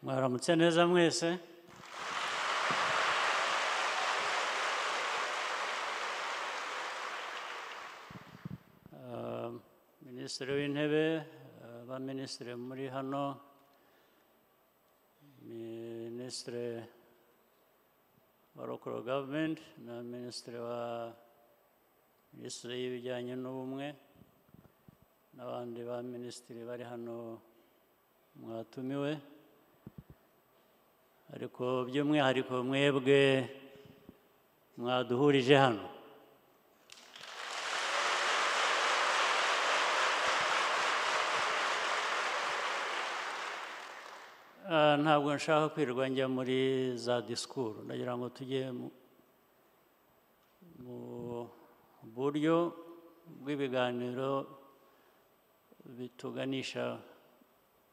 Mwaramutse neza mwese Ah, minisitiri w'intebe ah, abaminisitiri muri hano minisitiri wa local government na minisitiri wa minisitiri y'ibijyanye n'ubumwe n'abandi ba minisitiri bari hano mwatumiwe ariko by'umwihariko mwebwe mwaduhurije hano Ah, ntabwo nshaka kwirirwa njya muri za disikuru ndagira ngo tujye mu- mu buryo bw'ibiganiro bituganisha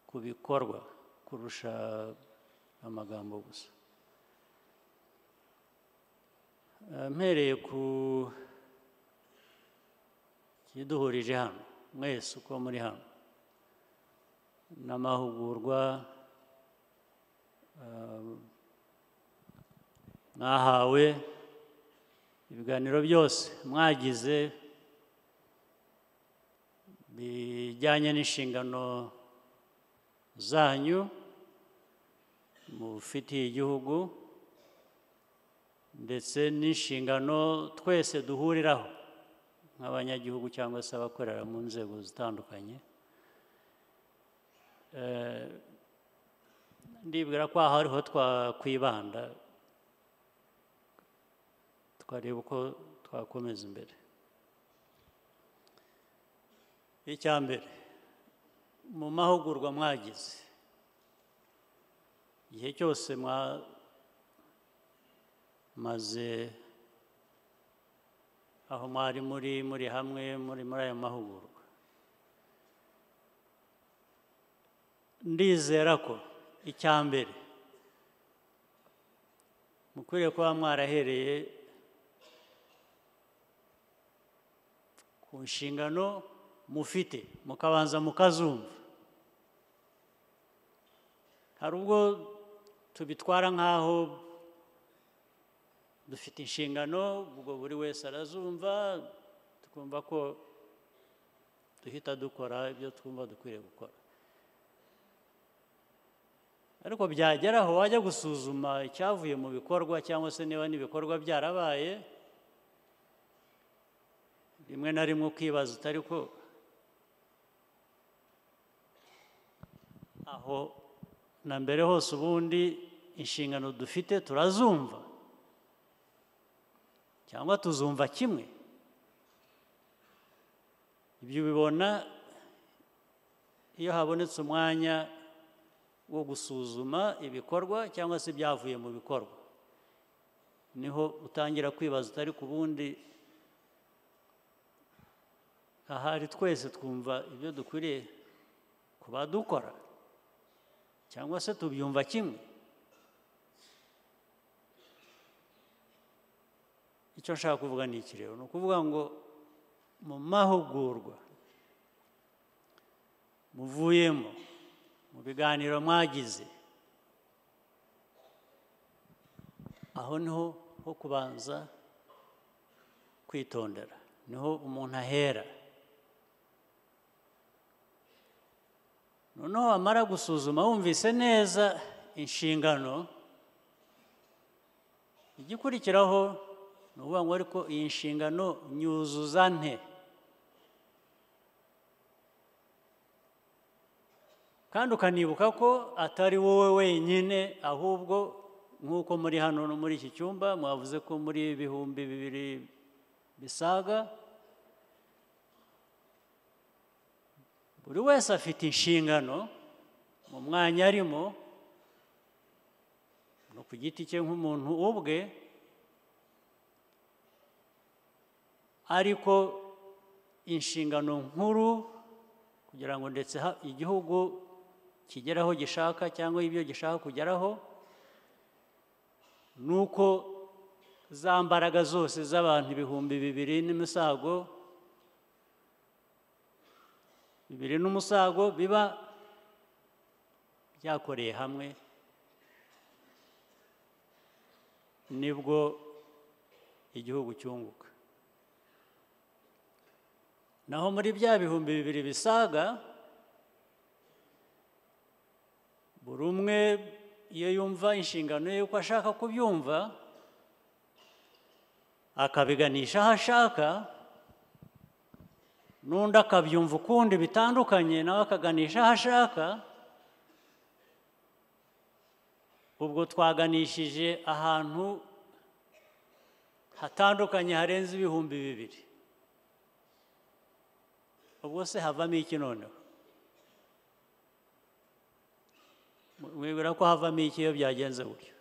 ku bikorwa kurusha amagambo gusa Eh, mpereye ku kiduhurije hano mwese uko muri hano n'amahugurwa eh, mwahawe ibiganiro byose mwagize bijyanye n'inshingano zanyu mufitiye igihugu ndetse n'inshingano twese duhuriraho nk'abanyagihugu cyangwa se abakorera mu nzego zitandukanye Eh, ndibwira ko aha ariho twakwibanda twareba uko twakomeza imbere icya mbere mu mahugurwa mwagize igihe cyose mwamaze aho mwari muri muri hamwe muri muri ayo mahugurwa ndizera ko icya mbere mukwiriye kuba mwarahereye ku nshingano mufite mukabanza mukazumva hari ubwo tubitwara nk'aho dufite inshingano ubwo buri wese arazumva tukumva ko duhita dukora ibyo twumva dukwiriye gukora ariko byagera aho wajya gusuzuma icyavuye mu bikorwa cyangwa se niba n'ibikorwa byarabaye rimwe na rimwe ukibaza utari ko aho na mbere hose ubundi inshingano dufite turazumva cyangwa tuzumva kimwe ibyo ubibona iyo habonetse umwanya wo gusuzuma ibikorwa cyangwa se ibyavuye mu bikorwa niho utangira kwibaza utari ku bundi ahari twese twumva ibyo dukwiriye kuba dukora cyangwa se tubyumva kimwe icyo nshaka kuvuga ni iki rero ni ukuvuga ngo mu mahugurwa muvuyemo mu biganiro mwagize aho niho ho kubanza kwitondera niho umuntu ahera noneho wamara gusuzuma wumvise neza inshingano igikurikiraho ni ukuvuga ngo ariko iyi nshingano nyuzuza nte kandi ukanibuka ko atari wowe wenyine ahubwo nk'uko muri hano no muri iki cyumba mwavuze ko muri bihumbi bibiri bisaga buri wese afite inshingano mu mwanya arimo no ku giti cye nk'umuntu ubwe ariko inshingano nkuru kugira ngo ndetse ha- igihugu kigere aho gishaka cyangwa ibyo gishaka kugeraho ni uko za mbaraga zose z'abantu ibihumbi bibiri n'imisago bibiri n'umusago biba byakoreye hamwe nibwo igihugu cyunguka naho muri bya bihumbi bibiri bisaga buri umwe iyo yumva inshingano ye yuko ashaka kubyumva akabiganisha aho ashaka n'undi akabyumva ukundi bitandukanye nawe akaganisha aho ashaka ubwo twaganishije ahantu hatandukanye harenze ibihumbi bibiri ubwo se havamo iki noneho mwibwira ko havamo iki iyo byagenze gutyo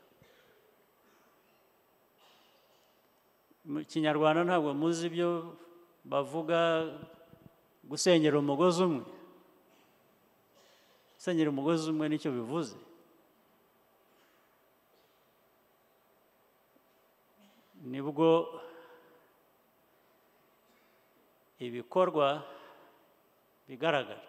mu kinyarwanda ntabwo muzi ibyo bavuga gusenyera umugozi umwe gusenyera umugozi umwe nicyo bivuze nibwo ibikorwa bigaragara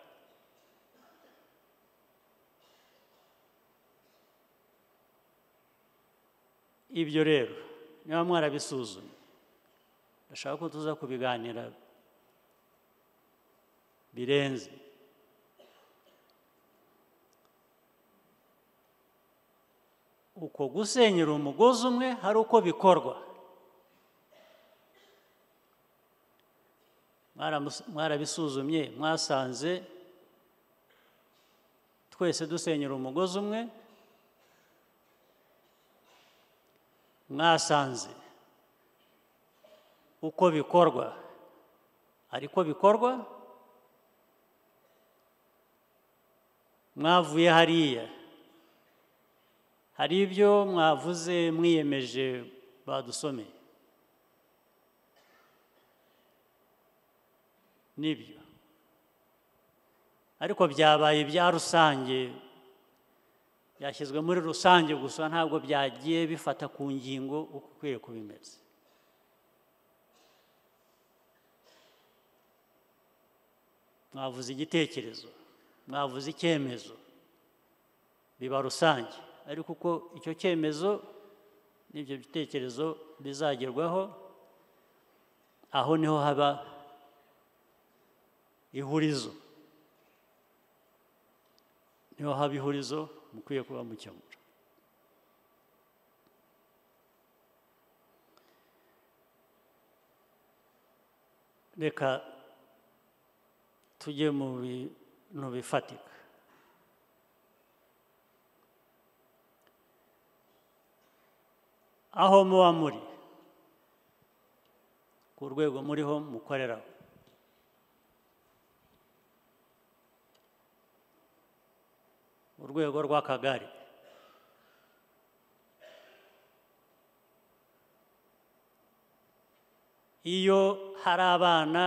ibyo rero niba mwarabisuzumye ndashaka ko tuza kubiganira birenze uko gusenyera umugozi umwe hari uko bikorwa mwarabisuzumye mwasanze twese dusenyera umugozi umwe mwasanze uko bikorwa ariko bikorwa mwavuye hariya hari ibyo mwavuze mwiyemeje badusomeye nibyo ariko byabaye ibya rusange byashyizwe muri rusange gusa ntabwo byagiye bifata ku ngingo uko ukwiye kuba imeze mwavuze igitekerezo mwavuze icyemezo biba rusange ariko uko icyo cyemezo n'ibyo bitekerezo bizagerwaho aho niho haba ihurizo niho haba ihurizo mukwiye kuba mukemura reka tujye mu bintu bifatika aho muba muri ku rwego muriho mukoreraho urwego rw'akagari iyo hari abana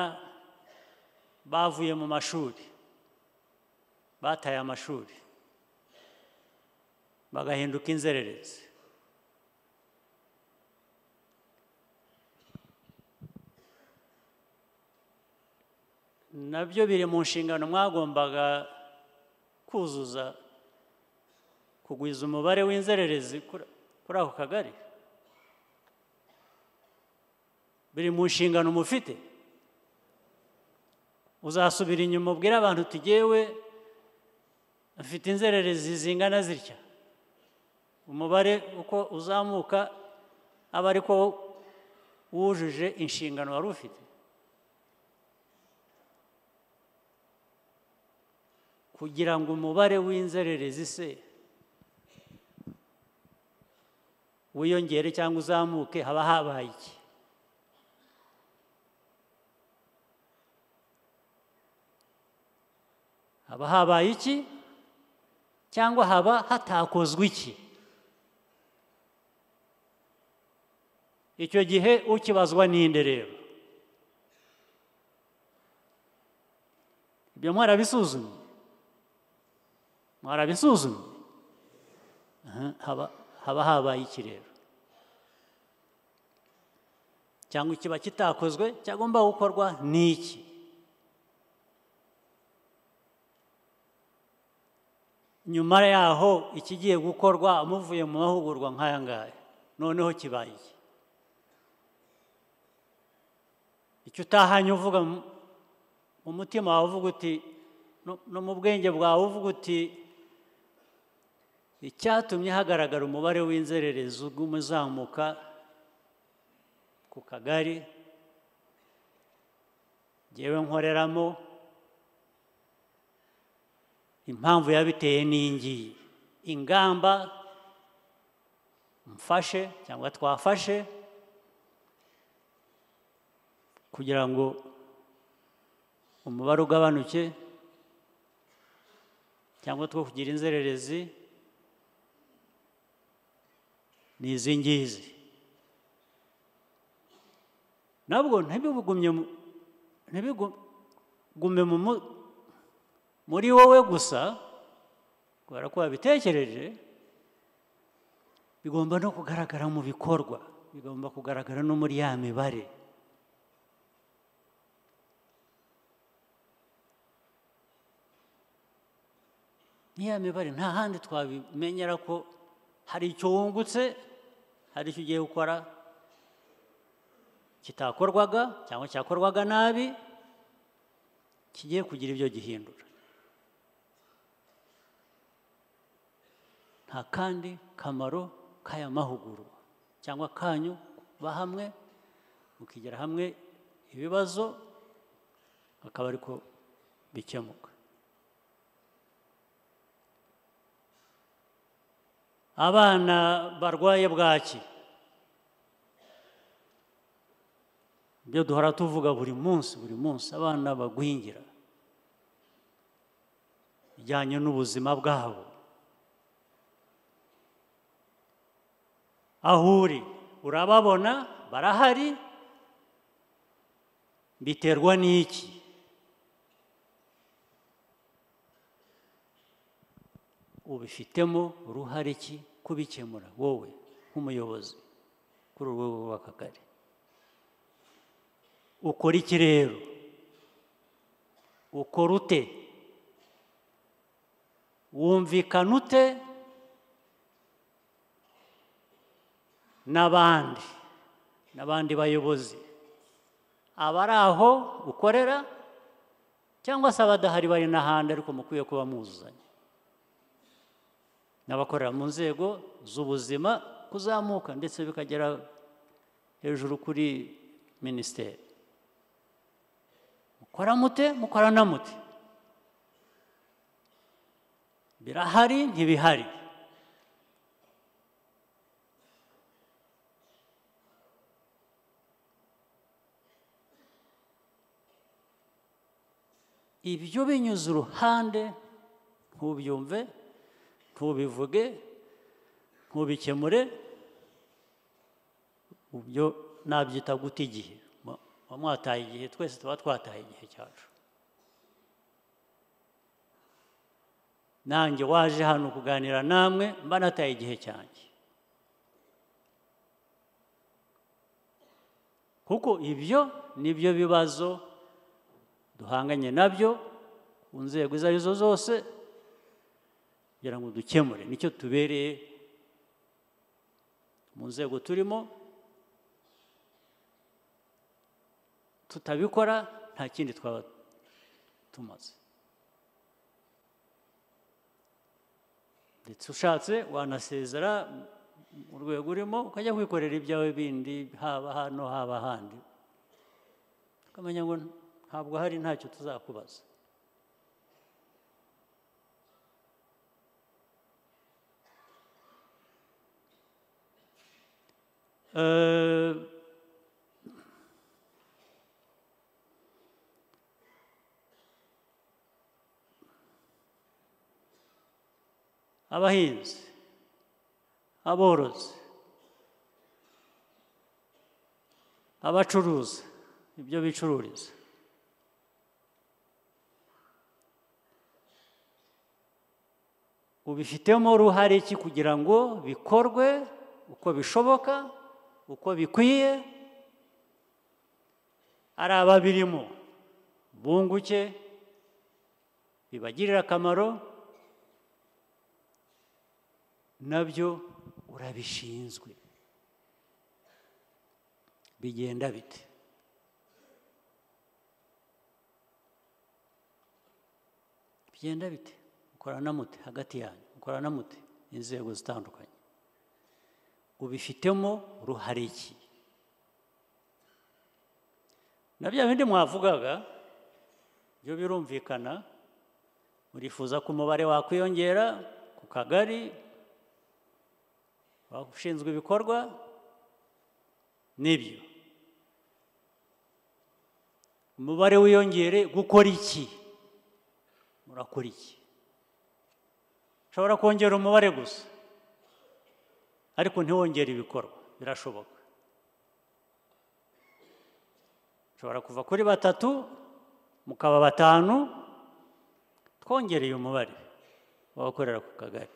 bavuye mu mashuri bataye amashuri bagahinduka inzererezi nabyo biri mu nshingano mwagombaga kuzuza kugwiza umubare w'inzererezi kuri ako kagari biri mu nshingano mufite uzasubira inyuma ubwire abantu tugewe mfite inzererezi zingana zitya umubare uko uzamuka aba ariko wujuje inshingano wari ufite kugira ngo umubare w'inzererezi se wiyongere cyangwa uzamuke haba habaye iki haba habaye iki cyangwa haba hatakozwe iki icyo gihe ukibazwa n'inde rero ibyo mwarabisuzumye mwarabisuzumye haba haba habaye iki rero cyangwa ikiba kitakozwe cyagomba gukorwa n'iki nyuma yaho ikigiye gukorwa muvuye mu mahugurwa nk'aya ngaya noneho kibaye iki icyo utahanye uvuga mu- mu mutima wawe uvuga uti no- no mu bwenge bwawe uvuga uti icyatumye hagaragara umubare w'inzererezi uguma uzamuka ku kagari ngewe nkoreramo impamvu yabiteye n'ingiyi ingamba mfashe cyangwa twafashe kugira ngo umubare ugabanuke cyangwa two kugira inzererezi ni izi ngizi nabwo ntibigumye mu- ntibigume mu mu- muri wowe gusa kubera ko wabitekereje bigomba no kugaragara mu bikorwa bigomba kugaragara no muri ya mibare n'iya mibare nta handi twabimenyera ko hari icyo wungutse hari icyo ugiye gukora kitakorwaga cyangwa cyakorwaga nabi kigiye kugira ibyo gihindura nta kandi kamaro k'aya mahugurwa cyangwa kanyu kuba hamwe mukigera hamwe ibibazo akaba ariko bikemuka abana barwaye bwaki ibyo duhora tuvuga buri munsi buri munsi abana bagwingira bijyanye n'ubuzima bwabo aho uri urababona barahari biterwa n'iki ubifitemo uruhare ki kubikemura wowe nk'umuyobozi kuri urwo rwego rw'akagari ukora iki rero ukora ute wumvikana ute n'abandi n'abandi bayobozi abari aho ukorera cyangwa se abadahari bari n'ahandi ariko mukwiye kuba muzuzanya n'abakorera mu nzego z'ubuzima kuzamuka ndetse bikagera hejuru kuri minisiteri mukora mute mukorana mute birahari ntibihari ibyo binyuze uruhande ntubyumve ntubivuge ntubikemure byo nabyita guta igihe Mu- muba mwataye igihe twese tuba twataye igihe cyacu nanjye waje hano kuganira namwe mba nataye igihe cyanjye kuko ibyo nibyo bibazo duhanganye nabyo ku nzego izo arizo zose kugira ngo dukemure nicyo tubereye mu nzego turimo tutabikora nta kindi twaba tumaze ndetse ushatse wanasezera mu rwego urimo ukajya kwikorera ibyawe bindi haba hano haba ahandi ukamenya ngo ntabwo hari ntacyo tuzakubaza Eh, abahinzi aborozi abacuruza ibyo bicururiza ubifitemo uruhare ki kugira ngo bikorwe uko bishoboka uko bikwiye ari ababirimo bunguke bibagirire akamaro nabyo urabishinzwe bigenda bite bigenda bite mukorana mute hagati yanyu mukorana mute inzego zitandukanye ubifitemo uruhare iki na bya bindi mwavugaga byo birumvikana murifuza ko umubare wakwiyongera ku kagari ushinzwe ibikorwa nibyo umubare wiyongere gukora iki murakora iki ushobora kongera umubare gusa ariko ntiwongere ibikorwa birashoboka ushobora kuva kuri batatu mukaba batanu twongereye umubare w'abakorera ku kagari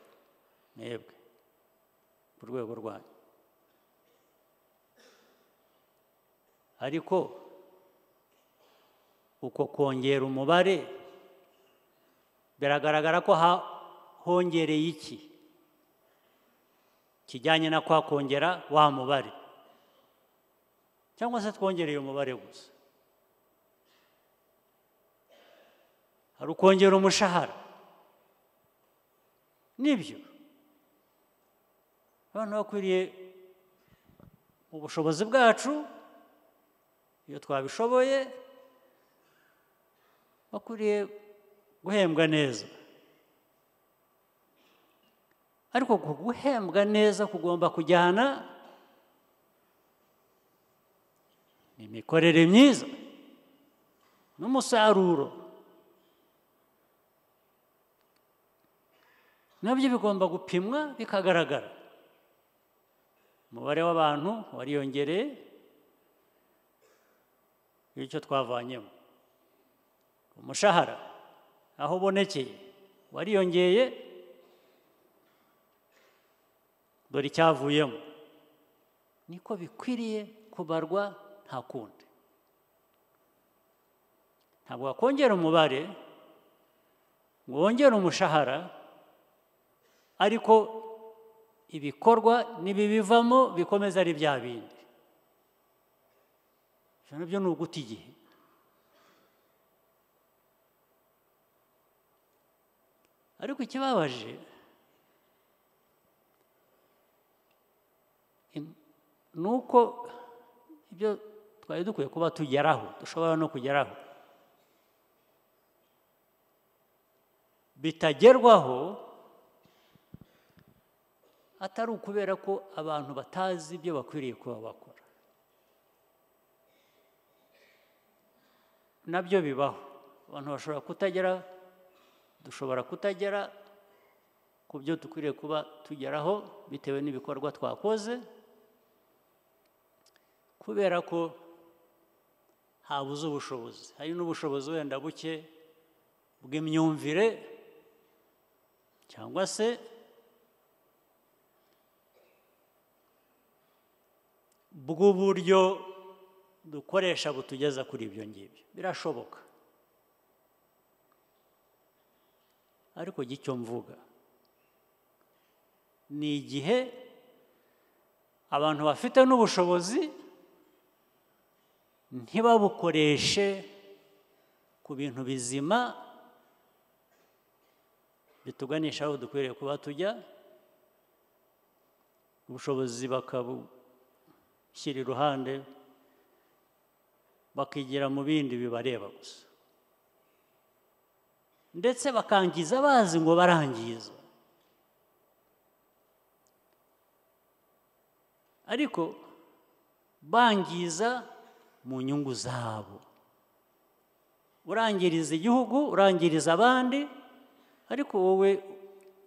mwebwe ku rwego rwanyu ariko uko kongera umubare biragaragara ko hongereye iki kijyanye na kwa kongera wa mubare cyangwa se twongereye umubare gusa hari ukongera umushahara nibyo abantu bakwiriye mu bushobozi bwacu iyo twabishoboye bakwiriye guhembwa neza ariko guhembwa neza kugomba kujyana imikorere myiza n'umusaruro nabyo bigomba gupimwa bikagaragara umubare w'abantu wariyongereye bityo twavanyemo umushahara aho ubonekeye wariyongeye dore icyavuyemo niko bikwiriye kubarwa nta kundi ntabwo wakongera umubare ngo wongere umushahara ariko ibikorwa n'ibibivamo bikomeza ari bya bindi ibyo nabyo ni uguta igihe ariko ikibabaje ni uko ibyo twari dukwiye kuba tugeraho dushobora no kugeraho bitagerwaho atari ukubera ko abantu batazi ibyo bakwiriye kuba bakora nabyo bibaho abantu bashobora kutagera dushobora kutagera ku byo dukwiriye kuba tugeraho bitewe n'ibikorwa twakoze kubera ko habuze ubushobozi hari n'ubushobozi wenda buke bw'imyumvire cyangwa se bw'uburyo dukoresha butugeza kuri ibyo ngibyo birashoboka ariko gicyo mvuga ni igihe abantu bafite n'ubushobozi ntibabukoreshe ku bintu bizima bituganisha aho dukwiriye kuba tujya ubushobozi bakabushyira iruhande bakigira mu bindi bibareba gusa ndetse bakangiza bazi ngo barangiza ariko bangiza mu nyungu zabo urangiriza igihugu urangiriza abandi ariko wowe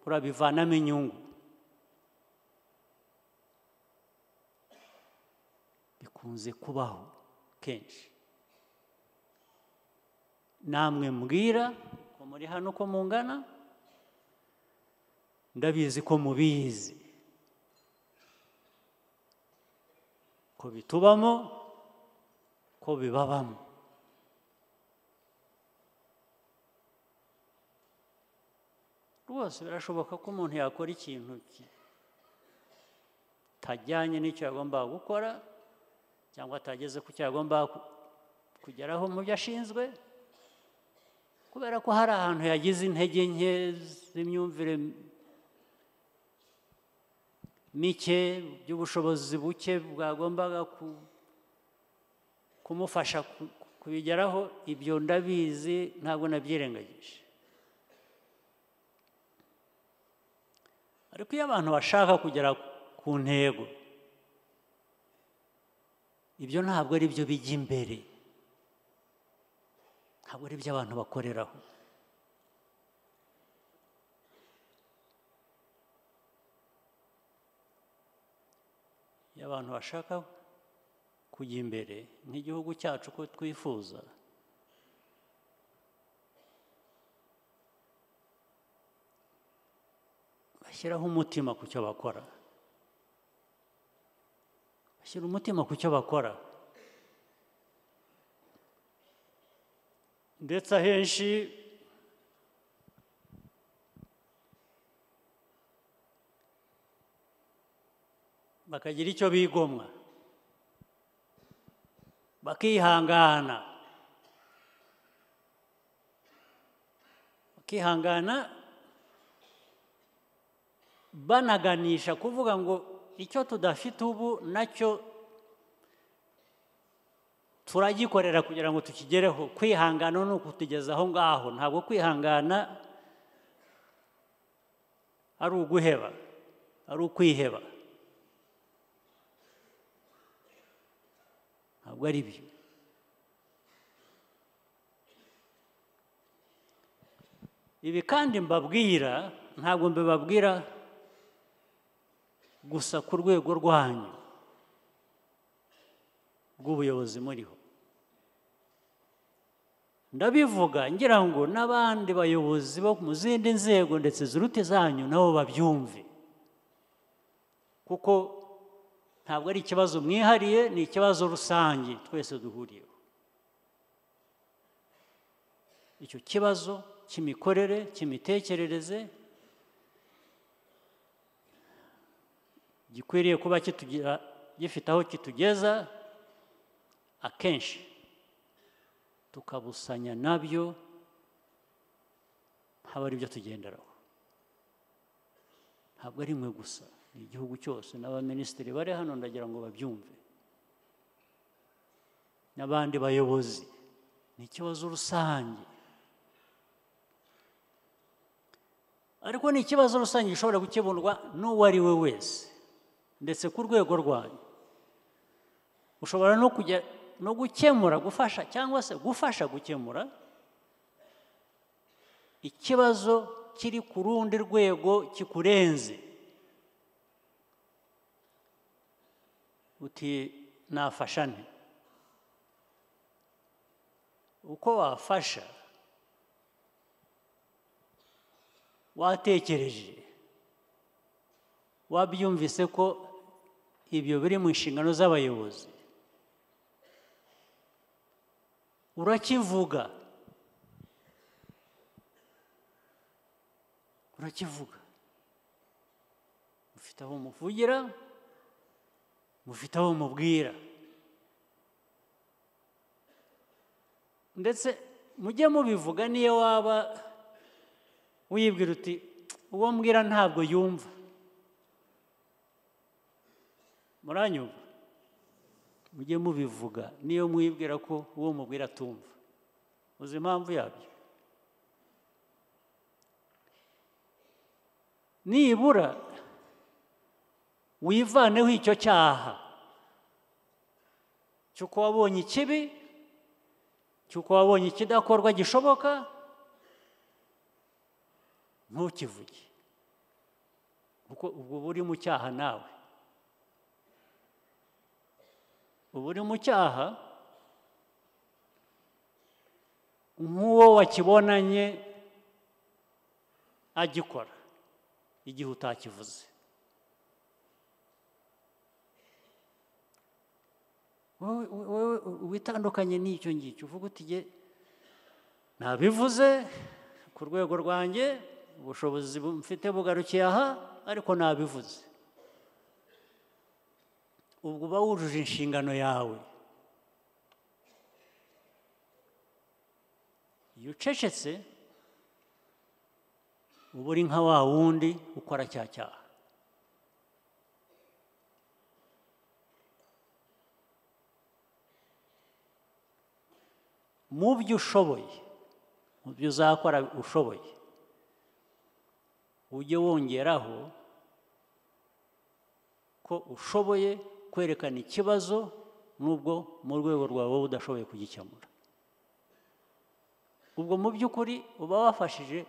urabivanamo inyungu bikunze kubaho kenshi namwe mbwira ko muri hano ko mungana ndabizi ko mubizi ko bitubamo ko bibabamo rwose birashoboka ko umuntu yakora ikintu kitajyanye n'icyo yagombaga gukora cyangwa atageze ku cyo yagomba ku- kugeraho mu byo ashinzwe kubera ko hari ahantu yagize intege nke z'imyumvire mike by'ubushobozi buke bwagombaga ku- kumufasha ku- kubigeraho ibyo ndabizi ntabwo nabyirengagije ariko iyo abantu bashaka kugera ku ntego ibyo ntabwo ari byo bijya imbere ntabwo ari byo abantu bakoreraho iyo abantu bashaka kujya imbere nk'igihugu cyacu uko twifuza bashyiraho umutima ku cyo bakora bashyira umutima ku cyo bakora ndetse ahenshi bakagira icyo bigomwa bakihangana bakihangana banaganisha kuvuga ngo icyo tudafite ubu nacyo turagikorera kugira ngo tukigereho kwihangana ni ukutugeza aho ngaho ntabwo kwihangana ari uguheba ari ukwiheba ntabwo ari byo ibi kandi mbabwira ntabwo mbibabwira gusa ku rwego rwanyu rw'ubuyobozi muriho ndabivuga ngira ngo n'abandi bayobozi bo mu zindi nzego ndetse ziruta izanyu nabo babyumve kuko ntabwo ari ikibazo mwihariye ni ikibazo rusange twese duhuriyeho icyo kibazo cy'imikorere cy'imitekerereze gikwiriye kuba kitugira gifite aho kitugeza akenshi tukabusanya nabyo haba ari byo tugenderaho ntabwo ari mwe gusa ni igihugu cyose n'abaminisitiri bari hano ndagira ngo babyumve n'abandi bayobozi ni ikibazo rusange ariko ni ikibazo rusange gishobora gukemurwa n'uwo ari we wese ndetse ku rwego rwanyu ushobora no kujya no gukemura gufasha cyangwa se gufasha gukemura ikibazo kiri ku rundi rwego kikurenze uti nafasha nte uko wafasha watekereje wabyumvise ko ibyo biri mu nshingano z'abayobozi urakivuga urakivuga mufite aho muvugira mufite aho mubwira ndetse mujye mubivuga niyo waba wibwira uti uwo mbwira ntabwo yumva muranyumva mujye mubivuga niyo mwibwira ko uwo mubwira atumva uzi impamvu yabyo nibura wivaneho icyo cyaha cy'uko wabonye ikibi cy'uko wabonye ikidakorwa gishoboka ntukivuge kuko ubwo uba uri mu cyaha nawe uba uri mu cyaha nk'uwo wakibonanye agikora igihe utakivuze wowe wowe witandukanye n'icyo ngicyo uvuga uti "Jye nabivuze ku rwego rwanjye ubushobozi bu- mfite bugarukiye aha ariko nabivuze ubwo uba wujuje inshingano yawe iyo ucecetse uba uri nka wa wundi ukora cya cyaha mu byo ushoboye mu byo uzakora ushoboye ujye wongeraho ko ushoboye kwerekana ikibazo n'ubwo mu rwego rwawe wowe udashoboye kugikemura ubwo mu by'ukuri uba wafashije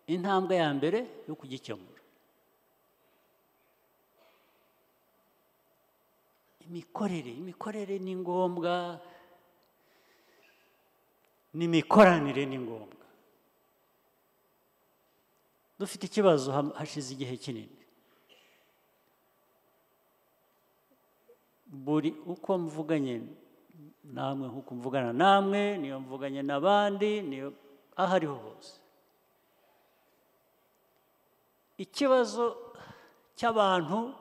intambwe ya mbere yo kugikemura imikorere imikorere ni ngombwa n'imikoranire ni ngombwa dufite ikibazo hashize igihe kinini buri uko mvuganye namwe nk'uko mvugana namwe niyo mvuganye n'abandi niyo aho ariho hose ikibazo cy'abantu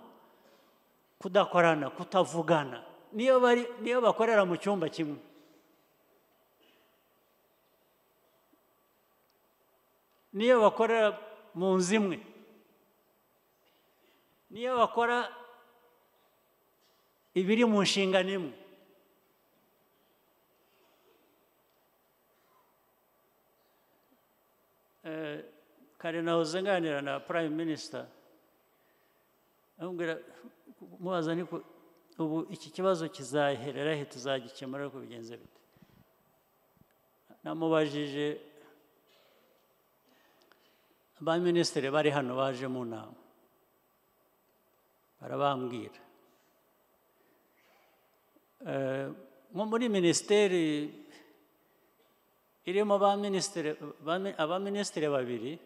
kudakorana kutavugana niyo bari niyo bakorera mu cyumba kimwe niyo bakorera mu nzu imwe niyo bakora ibiri mu nshingano imwe kare nahoze nganira na prime minister amubwira mubaza niko ubu iki kibazo kizaherera he tuzagikemura ariko bigenze bite namubajije ba minisitiri bari hano baje mu nama barabambwira nko muri minisiteri irimo abaminisitiri babiri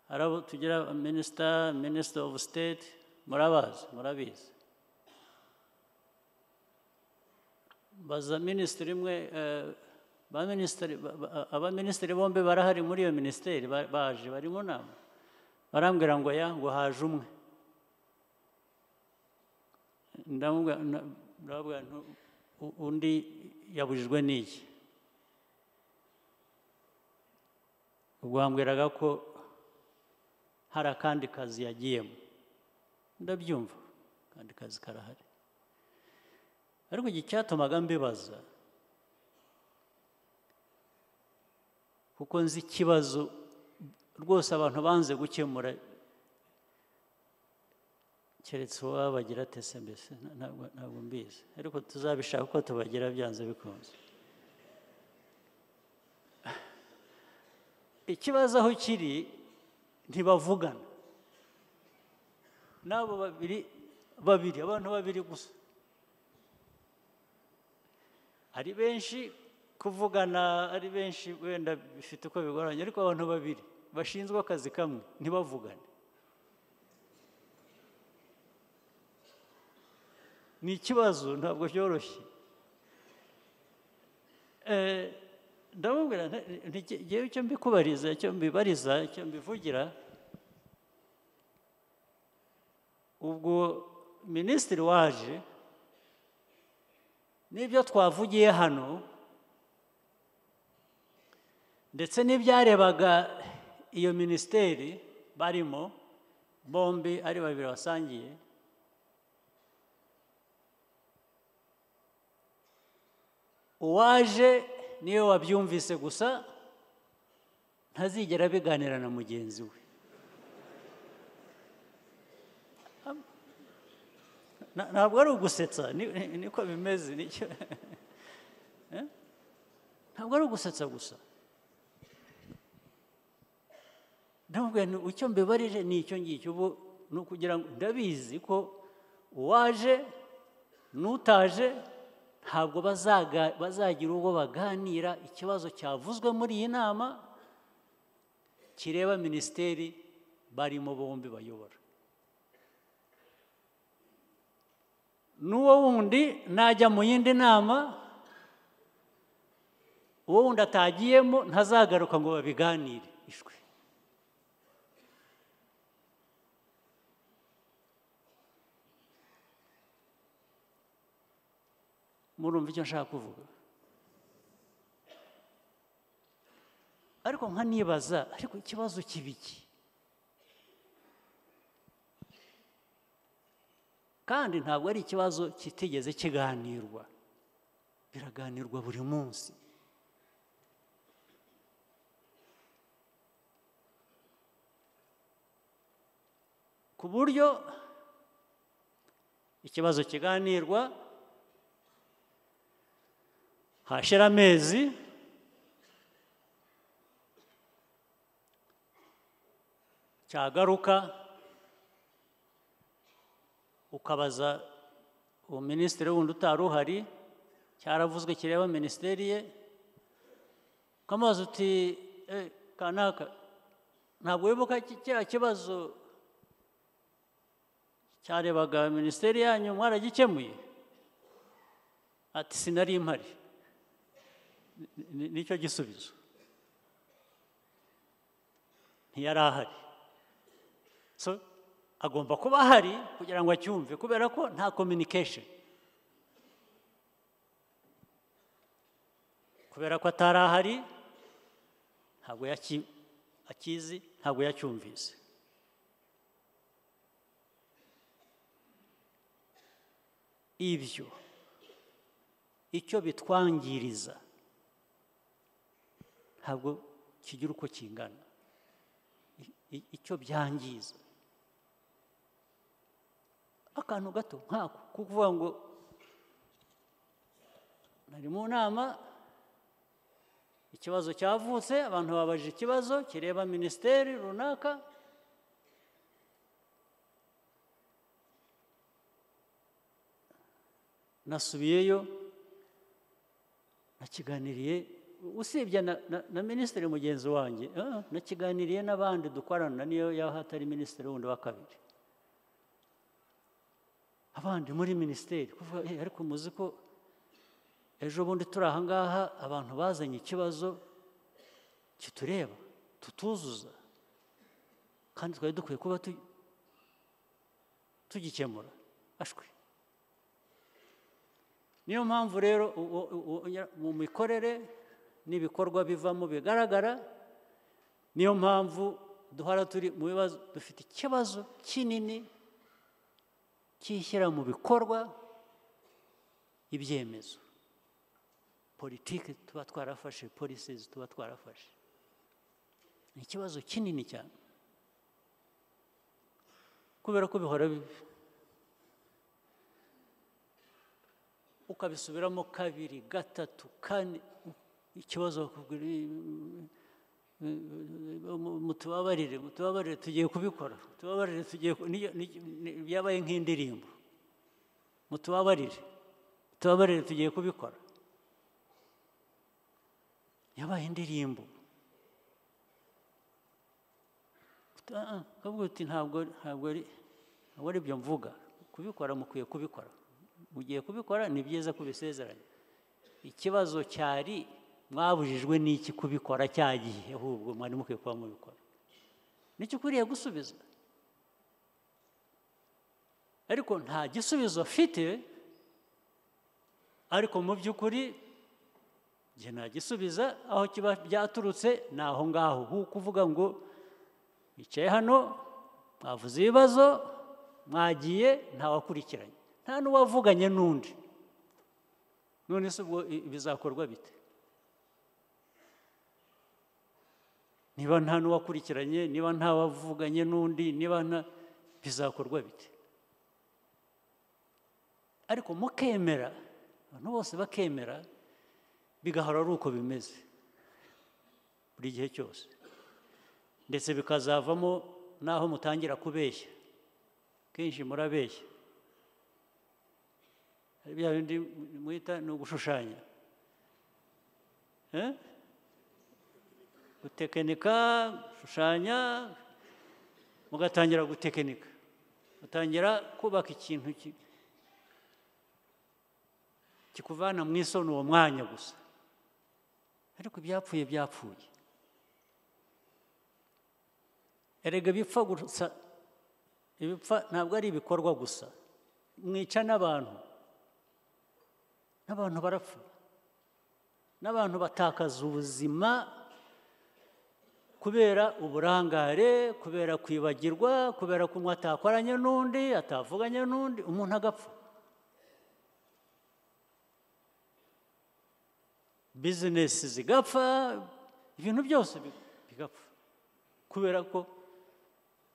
hari abo tugira minisita minisita ofu siteti murabazi murabizi baza minisitiri imwe abaminisitiri bombi barahari muri iyo minisiteri baje bari mu nama barambwira ngo ya ngo haje umwe ndababwira undi yabujijwe n'iyi ubwo bambwiraga ko hari akandi kazi yagiyemo ndabyumva akandi kazi karahari ariko iki cyatumaga mbibaza kuko nzi ikibazo rwose abantu banze gukemura keretse uwaba bagira tese mbese ntabwo mbizi ariko tuzabishaka uko tubagira byanze bikunze ikibazo aho kiri ntibavugana n'abo babiri babiri abantu babiri gusa ari benshi kuvugana ari benshi wenda bifite uko bigoranye ariko abantu babiri bashinzwe akazi kamwe ntibavugane ni ikibazo ntabwo byoroshye ndamubwira ngewe icyo mbikubariza icyo mbibariza icyo mbivugira ubwo minisitiri waje n'ibyo twavugiye hano ndetse n'ibyarebaga iyo minisiteri barimo bombi ari babiri basangiye uwaje niyo wabyumvise gusa ntazigera biganira na mugenzi we ntabwo ari ugusetsa niko bimeze ntabwo ari ugusetsa gusa ndamubwira icyo mbibarije ni icyo ngicyo ubu ni ukugira ngo ndabizi ko uwaje n'utaje ntabwo bazagira ubwo baganira ikibazo cyavuzwe muri iyi nama kireba minisiteri barimo bombi bayobora n'uwo wundi najya mu yindi nama uwo wundi atagiyemo ntazagaruka ngo babiganire ishwe murumva icyo nshaka kuvuga ariko nkanibaza ariko ikibazo kiba iki kandi ntabwo ari ikibazo kitigeze kiganirwa biraganirwa buri munsi ku buryo ikibazo kiganirwa hashira amezi cyagaruka ukabaza uwo minisitiri wundi utari uhari cyaravuzwe kireba minisiteri ye ukamubaza uti "Eh, kanaka ntabwo wibuka ki- kiriya kibazo cyarebaga minisiteri yanyu mwaragikemuye ati sinari mpari Ni- ni- nicyo gisubizo ntiyari ahari so agomba kuba ahari kugira ngo acyumve kubera ko nta communication kubera ko atari ahari ntabwo yaki- akizi ntabwo yacyumvise ibyo icyo bitwangiriza ntabwo kigira uko kingana I- i- icyo byangiza akantu gato nkako kukuvuga ngo nari mu nama ikibazo cyavutse abantu babajije ikibazo kireba minisiteri runaka nasubiyeyo nakiganiriye usibye na, na, na minisitiri mugenzi wanjye ah, nakiganiriye n'abandi dukorana niyo yaho hatari minisitiri wundi wa kabiri abandi muri minisiteri kuvuga "Eh, ariko muzi ko ejo bundi turi aha ngaha abantu bazanye ikibazo kitureba tutuzuza kandi twari dukwiye kuba tu- tugikemura ashwe niyo mpamvu rero u- u- u- ya- mu mikorere n'ibikorwa bivamo bigaragara niyo mpamvu duhora turi mu bibazo dufite ikibazo kinini cy'ishyira mu bikorwa ibyemezo politiki tuba twarafashe policies tuba twarafashe ni ikibazo kinini cyane kubera ko bihora bi- ukabisubiramo kabiri gatatu kane ikibazo bakubwira "Eh, eh, mutubabarire mutubabarire tugiye kubikora mutubabarire tugiye ku-" niyo- ni- ni- byabaye nk'indirimbo mutubabarire mutubabarire tugiye kubikora yabaye indirimbo Uti, "Ah, ah," ukavuga uti ntabwo ntabwo ari ntabwo ari byo mvuga kubikora mukwiye kubikora mugiye kubikora ni byiza kubisezeranya ikibazo cyari mwabujijwe n'iki kubikora cya gihe ahubwo mwari mukwiye kuba mubikora nicyo ukwiriye gusubiza ariko nta gisubizo afite ariko mu by'ukuri njye nagisubiza aho kiba byaturutse ni aho ngaho hu kuvuga ngo bicaye hano mwavuze ibibazo mwagiye ntawakurikiranye nta n'uwavuganye n'undi none se ubwo i- bizakorwa bite niba nta n'uwakurikiranye niba ntawavuganye n'undi niba nta bizakorwa bite ariko mukemera abantu bose bakemera bigahora ari uko bimeze buri gihe cyose ndetse bikazavamo n'aho mutangira kubeshya kenshi murabeshya hari bya bindi mwita ni ugushushanya Eh? gutekinika gushushanya mugatangira gutekinika mutangira kubaka ikintu ki- kikuvana mu isoni uwo mwanya gusa ariko ibyapfuye byapfuye erega bipfa gusa ibipfa ntabwo ari ibikorwa gusa mwica n'abantu n'abantu barapfa n'abantu batakaza ubuzima kubera uburangare kubera kwibagirwa kubera kunywa atakoranye n'undi atavuganye n'undi umuntu agapfa bizinesi zigapfa ibintu byose bi- bigapfa kubera ko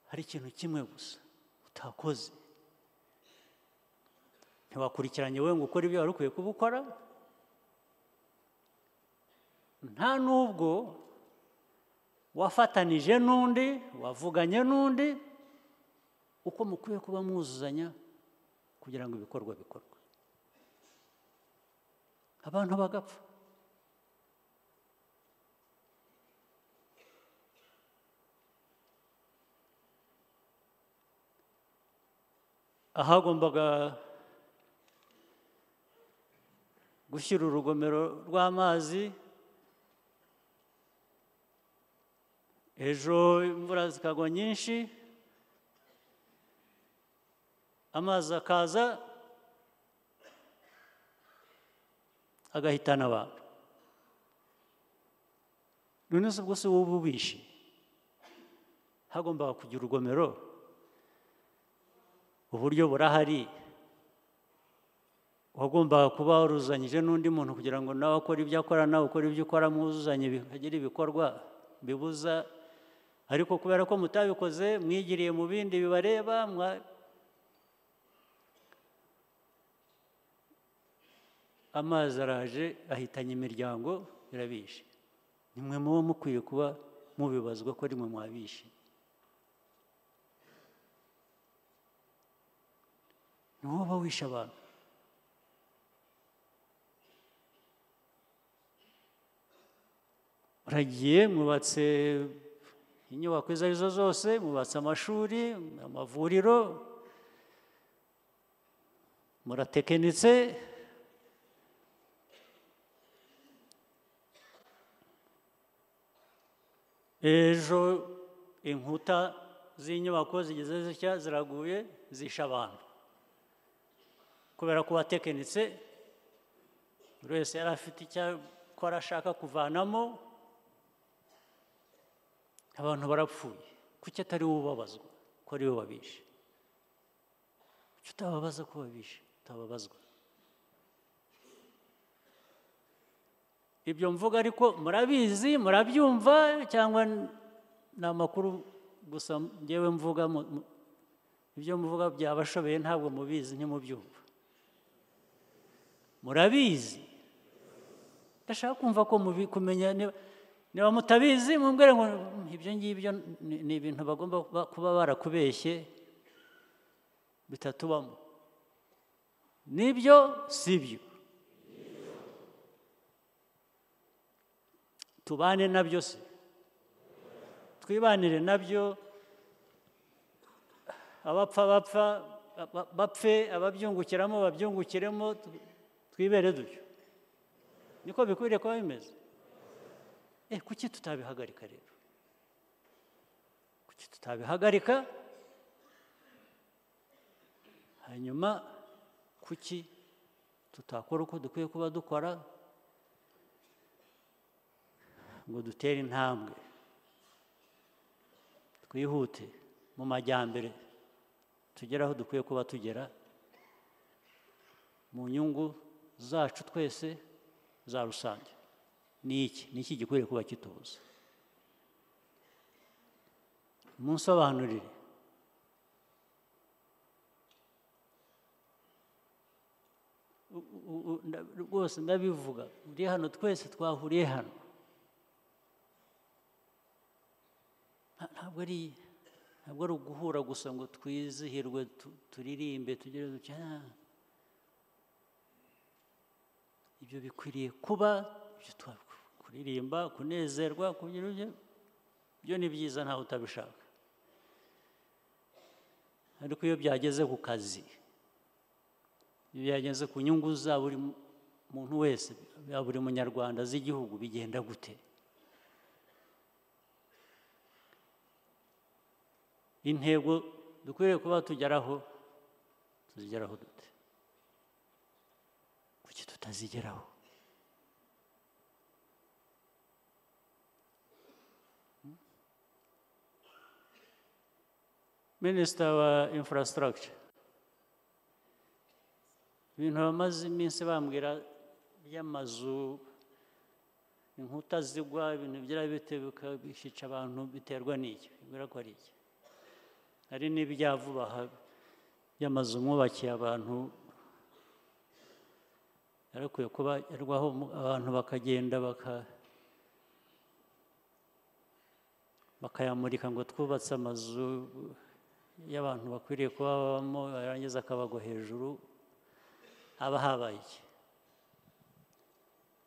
hari ikintu kimwe gusa utakoze ntiwakurikiranye wowe ngo ukore ibyo wari ukwiye kuba ukora nta n'ubwo wafatanije n'undi wavuganye n'undi uko mukwiye kuba mwuzuzanya kugira ngo ibikorwa bikorwe abantu bagapfa ahagombaga gushyira urugomero rw'amazi ejo imvura zikagwa nyinshi amazi akaza agahitana abantu none se ubwo se wowe uba ubishe hagombaga kugira urugomero uburyo burahari wagombaga kuba waruzanyije n'undi muntu kugira ngo nawe akore ibyo akora nawe ukore ibyo ukora mwuzuzanye bikagira ibikorwa bibuza ariko kubera ko mutabikoze mwigiriye mu bindi bibareba mwa- amazi araje ahitanye imiryango birabishe nimwe muba mukwiye kuba mubibazwa ko rimwe mwabishe ni wowe uba wishe abantu muragiye mwubatse inyubako izo ari zo zose mwubatse amashuri amavuriro muratekenitse ejo inkuta z'inyubako zigeze zitya ziraguye zishe abantu kubera ko watekenitse buri wese yari afite icyo akora ashaka kuvanamo abantu barapfuye kuki atari wowe ubabazwa ko ari wowe wabishe kuki utababaza ko wabishe utababazwa ibyo mvuga ariko murabizi murabyumva cyangwa ni amakuru gusa ngewe mvuga mu- mu- ibyo muvuga byabashobeye ntabwo mubizi ntimubyumva murabizi ndashaka kumva ko mubi kumenya niba- niba mutabizi mumbwire ngo "Mm, ibyo ngibyo ni- ni ibintu bagomba kuba- kuba barakubeshye bitatubamo nibyo si byo tubane nabyo se twibanire nabyo abapfa bapfa ba- bapfe ababyungukiramo babyungukiremo tu- twibere dutyo niko bikwiriye kuba bimeze eh kuki tutabihagarika rero kuki tutabihagarika hanyuma kuki tutakora uko dukwiye kuba dukora ngo dutere intambwe twihute mu majyambere tugere aho dukwiye kuba tugera mu nyungu zacu twese za rusange ni iki ni iki gikwiriye kuba kitubuza munsobanurire U- u- u- nda- rwose ndabivuga muri hano twese twahuriye hano Nta- ntabwo ari ntabwo ari uguhura gusa ngo twizihirwe tu- turirimbe tugire duce "Ah." ibyo bikwiriye kuba ibyo twa- kuririmba kunezerwa kugira ibyo byo ni byiza ntawe utabishaka ariko iyo byageze ku kazi iyo byageze ku nyungu za buri mu- muntu wese ya buri munyarwanda z'igihugu bigenda gute intego dukwiriye kuba tugeraho tuzigeraho dute kuki tuta tutazigeraho minisita wa infrastructure ibintu bamaze iminsi bambwira by'amazu inkuta zigwa ibintu byarabite bikabishica abantu biterwa n'iki bibwira ko ari iki hari n'ibya vuba aha by'amazu mwubakiye abantu yarakwiye kuba yarwaho abantu bakagenda baka bakayamurika ngo twubatse amazu y'abantu bakwiriye kuba babamo yarangiza akabagwa hejuru haba habaye iki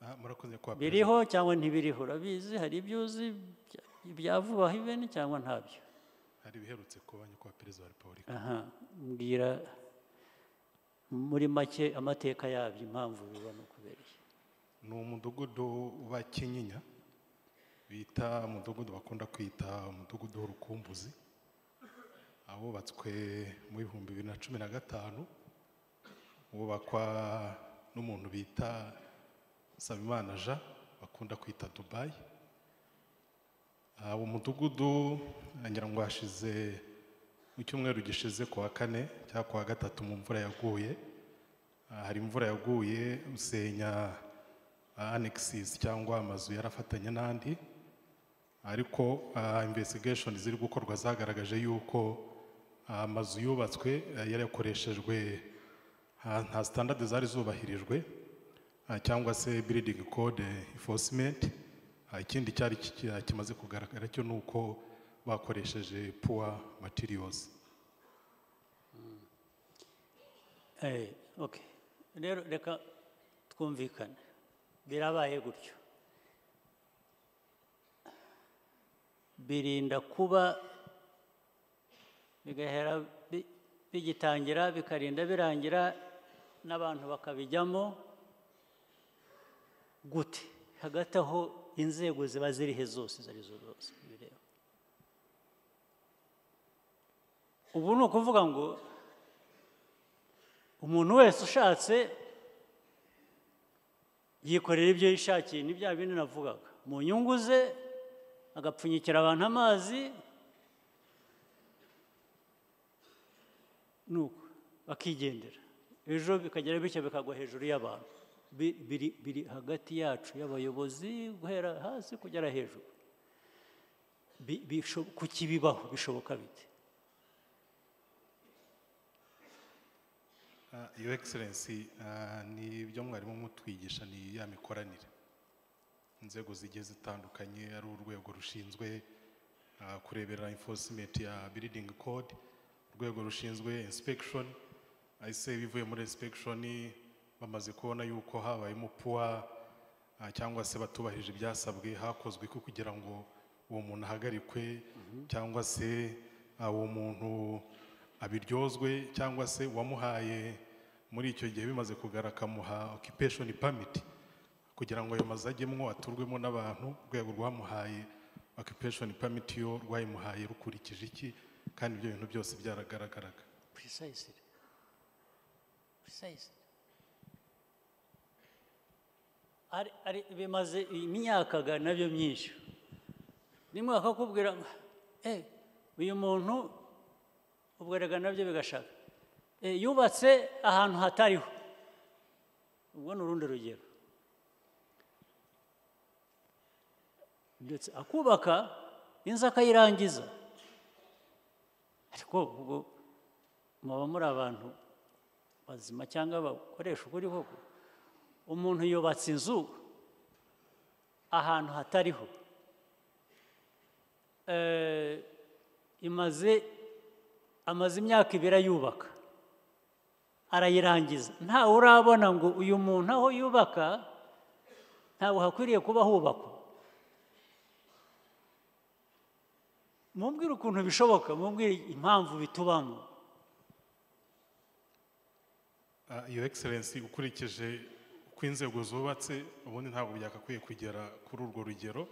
Aha, murakoze kwa biriho cyangwa ntibiriho urabizi hari ibyo uzi bya vuba ibeni cyangwa ntabyo perezida. hari ibiherutse kuba nyakubahwa perezida wa repubulika aha mbwira muri make amateka yabyo impamvu biba ni ukubera iki ni umudugudu wa kinyinya bita umudugudu bakunda kwita umudugudu w'urukumbuzi abubatswe mu bihumbi bibiri na cumi na gatanu wubakwa n'umuntu bita Nsabimana Jean bakunda kwita Dubai uwo mudugudu ngira ngo hashize mu cyumweru gishize ku wa kane cyangwa ku wa gatatu mu mvura yaguye Ah, hari imvura yaguye usenya anexis cyangwa amazu yarafatanye n'andi ariko ah, investigation ziri gukorwa zagaragaje yuko ah, amazu yubatswe ah, yarakoreshejwe ah, nta standard zari zubahirijwe Ah, cyangwa se building code enforcement Ah, ikindi cyari ki- ah, kimaze kugaragara cyo ni uko bakoresheje poor materials Eh, okay. rero reka twumvikane birabaye gutyo birinda kuba bigahera bi- bigitangira bikarinda birangira n'abantu bakabijyamo gute hagati aho inzego ziba zirihe zose izo ari zo zose bireba ubu ni ukuvuga ngo umuntu wese ushatse yikorera ibyo yishakiye ni bya bindi navugaga mu nyungu ze agapfunyikira abantu amazi nuko bakigendera ejo bikagera bityo bikagwa hejuru y'abantu Bi- biri, biri hagati yacu y'abayobozi guhera hasi kugera hejuru Bi- bisho- kukibibaho bishoboka bite Ah, your excellency ah, ni ibyo mwarimu mutwigisha ni ya mikoranire inzego zigiye zitandukanye ari urwego rushinzwe ah, kurebera enforcement ya building code urwego rushinzwe inspection ise bivuye muri inspection bamaze kubona yuko habayemo poor ah, cyangwa se batubahirije ibyasabwe hakozwe ko kugira ngo uwo muntu ahagarikwe cyangwa se ah, uwo muntu abiryozwe cyangwa se uwamuhaye muri icyo gihe bimaze kugara akamuha occupation permit kugira ngo ayo mazu ajyemwo aturwemo n'abantu urwego rwamuhaye occupation permit yo rwayimuhaye rukurikije iki kandi ibyo bintu byose byaragaragaraga precisely precisely ari, ari, bimaze imyaka ga nabyo myinshi rimwe bakakubwira ngo eh uyu muntu ubwo rega nabyo bigashaka eh, yubatse ahantu hatariho ubwo ni urundi rugero ndetse akubaka inzu akayirangiza ariko ubwo muba muri abantu bazima cyangwa bakoresha ukuri koko umuntu yubatse inzu ahantu hatariho Eh, imaze amaze imyaka ibiri ayubaka arayirangiza ntawe urabona ngo uyu muntu aho yubaka ntabwo hakwiriye kuba hubakwa mumbwire ukuntu bishoboka mumbwire impamvu bitubamo Ah, your excellency ukurikije uko inzego zubatse ubundi ntabwo byakakwiye kugera kuri urwo rugero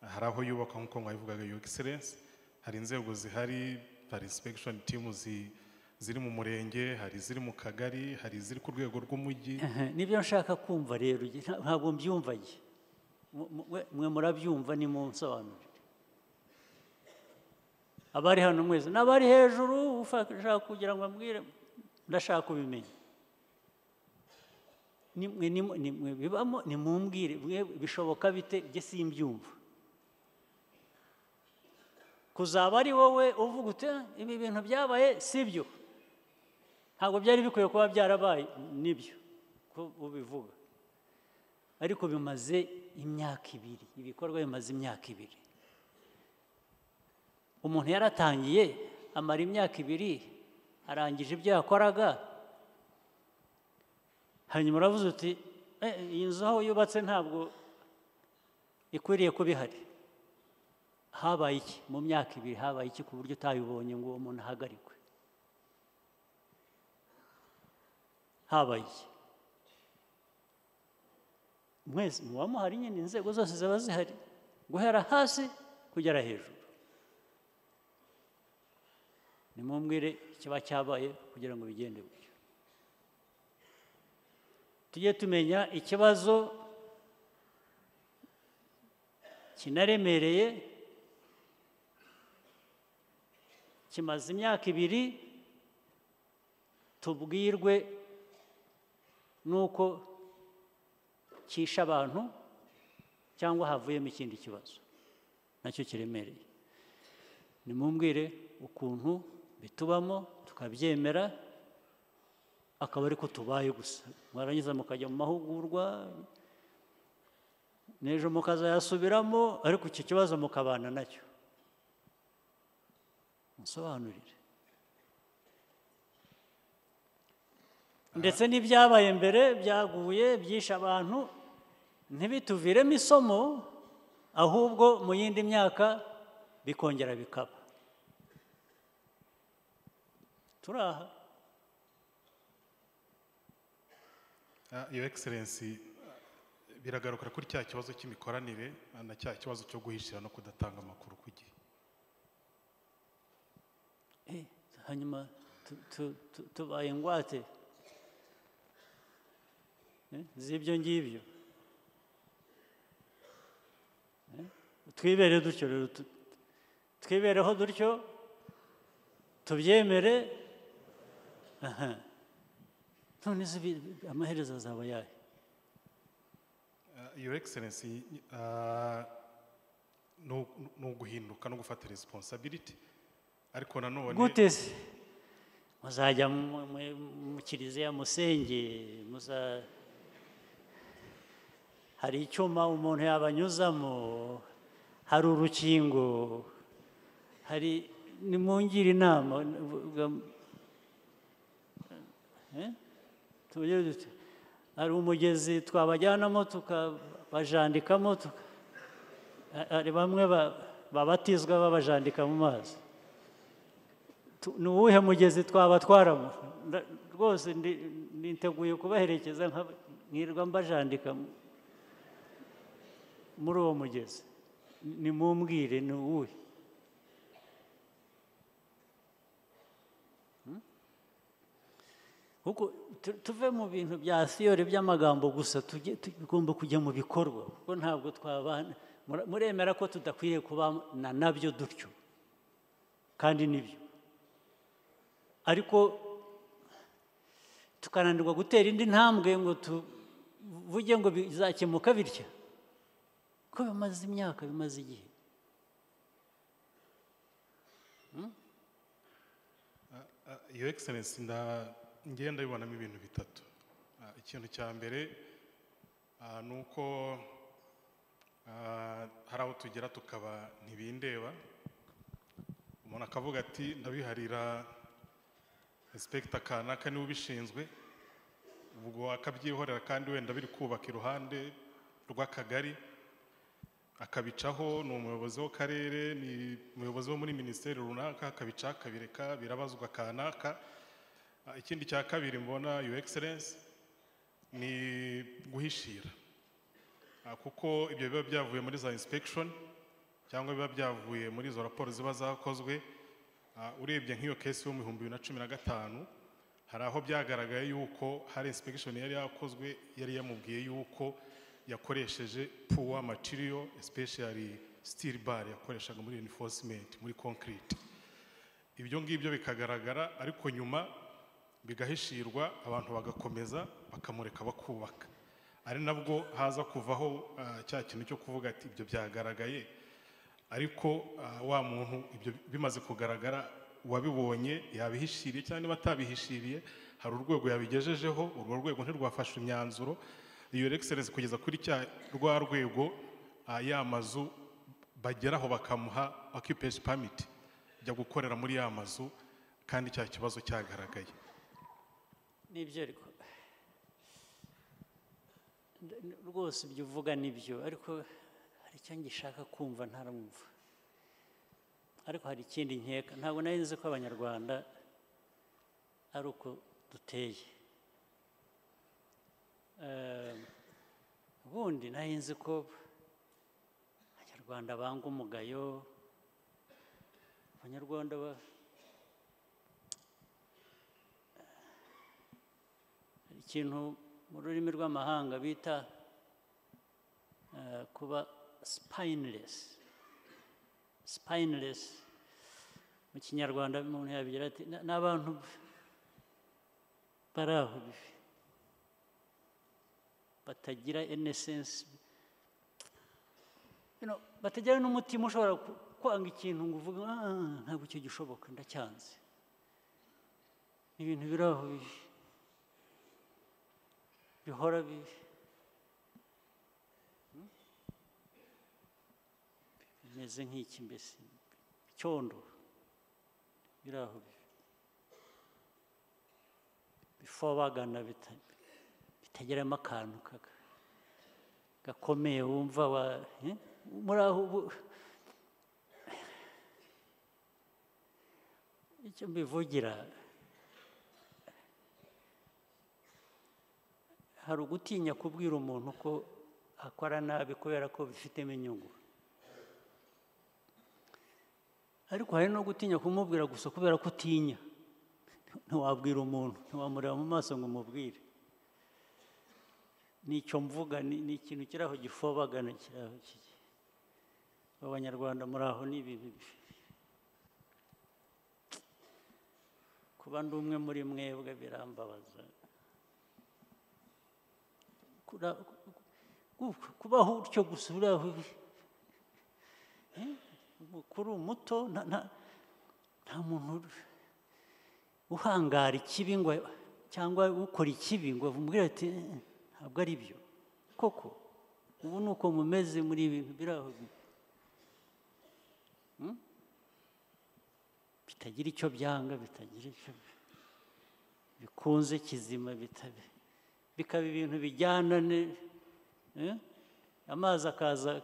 Ah, hari aho yubakwa nk'uko mwabivugaga your excellency hari inzego zihari hari inspection team zi- ziri mu murenge hari iziri mu kagari hari iziri ku rwego rw'umujyi nibyo nshaka kumva rero njye nta- ntabwo mbyumvaye mwe murabyumva ni mu nsobanuro abari hano mwese n'abari hejuru ushaka kugira ngo ambwire ndashaka kubimenya Ni mwe- ni mwe- ni mwe bibamo nimumbwire mwe bishoboka bite njye simbyumva kuzaba ari wowe uvuga uti "Ah, ibi bintu byabaye si byo ntabwo byari bikwiye kuba byarabaye nibyo ko ubivuga ariko bimaze imyaka ibiri ibikorwa bimaze imyaka ibiri umuntu yaratangiye amara imyaka ibiri arangije ibyo yakoraga hanyuma uravuze uti "Eh, iyi nzu aho yubatse ntabwo ikwiriye kuba ihari habaye iki mu myaka ibiri habaye iki ku buryo utayibonye ngo uwo muntu ahagarikwe habaye iki mwese muba muhari nyine inzego zose ziba zihari guhera hasi kugera hejuru nimumbwire ikiba cyabaye kugira ngo bigende gutyo tujye tumenya ikibazo kinaremereye kimaze imyaka ibiri tubwirwe n'uko cyishe abantu cyangwa havuyemo ikindi kibazo nacyo kiremereye nimumbwire ukuntu bitubamo tukabyemera akaba ariko tubaye gusa mwarangiza mukajya mu mahugurwa n'ejo mukazayasubiramo ariko icyo kibazo mukabana nacyo musobanurire ndetse n'ibyabaye mbere byaguye byishe abantu ntibituviremo isomo ahubwo mu yindi myaka bikongera bikaba turi aha Ah, Your Excellency, biragarukara kuri cya kibazo cy'imikoranire ah, na cya kibazo cyo guhishira no kudatanga amakuru ku gihe Eh, hanyuma tu- tu- tu- tubaye ingwate Eh, z'ibyo ngibyo Eh, twibere dutyo rero tu- twibereho dutyo tubyemere aha. none se bi- bi- amaherezo azaba yayo Ah, Your Excellency, ah, ni u- ni uguhinduka no gufata responsibility ariko nanone gute se muzajya mu- mu- mu kiliziya musenge muza hari icyuma umuntu yabanyuzamo hari urukingo hari nimungire inama vuga- eh? Tubagire dute? hari umugezi twabajyanamo tukabajandikamo tuka- hari bamwe ba- babatizwa babajandika mu mazi Tu- ni uwuhe mugezi twabatwaramo Nda- rwose ndi- niteguye kubaherekeza nka- nkirirwa mbajandika mu- muri uwo mugezi nimumbwire ni uwuhe Hmm? kuko tu- tuve mu bintu bya siyore by'amagambo gusa tujye tugomba kujya mu bikorwa kuko ntabwo twabana mura- muremera ko tudakwiriye kubana nabyo dutyo kandi nibyo ariko tukananirwa gutera indi ntambwe ngo tuvuge ngo bizakemuka bitya ko bimaze imyaka bimaze igihe Ah, Your Excellency, nda ngiye ndabibonamo ibintu bitatu Ah, ikintu cya mbere ah, ni uko ah, hari aho tugera tukaba ntibindeba umuntu akavuga ati ndabiharira egisipegita kanaka niwe ubishinzwe ubwo akabyihorera kandi wenda biri kubaka iruhande rw'akagari akabicaho ni umuyobozi w'akarere ni umuyobozi wo muri minisiteri runaka akabicaho akabireka birabazwa kanaka Ah, ikindi cya kabiri mbona your excellence ni guhishira Ah, kuko ibyo biba byavuye muri za inspection cyangwa biba byavuye muri izo raporo ziba zakozwe Ah, urebye nk'iyo kesi yo mu bihumbi bibiri na cumi na gatanu hari aho byagaragaye yuko hari insipegishoni yari yakozwe yari yamubwiye yuko yakoresheje puwa matiriyo especially steel bar yakoreshaga muri enforcement muri concrete ibyo ngibyo bikagaragara ariko nyuma bigahishirwa abantu bagakomeza bakamureka bakubaka ari nabwo haza kuvaho ah, cya kintu cyo kuvuga ati ibyo byagaragaye ariko ah, wa muntu ibyo bimaze kugaragara uwabibonye yabihishiriye cyangwa niba atabihishiriye hari urwego yabigejejeho urwo rwego ntirwafashe imyanzuro iyo egiserensi kugeza kuri cya rwa rwego ah, ya mazu bageraho bakamuha okipeshi pamiti ajya gukorera muri ya mazu kandi cya kibazo cyagaragaye nibyo ariko Nda- n- rwose ibyo uvuga nibyo ariko hari icyo ngishaka kumva ntaramwumva ariko hari ikindi nkeka ntabwo nari nzi ko abanyarwanda ari uko duteye Ehm, ubundi nari nzi ko abanyarwanda banga umugayo abanyarwanda ba- hari ikintu mu rurimi rw'amahanga bita eh, kuba spineless spineless mu kinyarwanda umuntu yabigira ati "Na- ni abantu bari aho bibi batagira innocence you know, batagira n'umutima ushobora ku- kwanga ikintu ngo uvuge "Ah, ntabwo icyo gishoboka ndacyanze Ni ibintu biri aho bibi bihora bibi Hmm? bimeze nk'iki mbese icyondo biri aho bibi bifobagana bita- bitageramo akantu kaka- gakomeye wumva wa eh? muri aho ubu- icyo mbivugira hari ugutinya kubwira umuntu ko akora nabi kubera ko bifitemo inyungu ariko hari no gutinya kumubwira gusa kubera ko utinya ntiwabwira umuntu ntiwamureba mu maso ngo umubwire nicyo mvuga ni ni ikintu kiri aho gifobagana kiri aho kiri abanyarwanda muri aho ni ibintu bi- kuba ndi umwe muri mwebwe birambabaza Kura- ku- kubaho utyo gusa uri aho uri. Eh, umukuru umuto nta nta- nta muntu uri- uhangara ikibi ngo cyangwa ukora ikibi ngo umubwire ati "Eh, ntabwo ari byo koko ubu ni uko mumeze muri ibi bintu biri aho bibi." Hmm? bitagira icyo byanga bitagira icyo bikunze kizima bitabe bikaba ibintu bijyana ne- eh? amazi akaza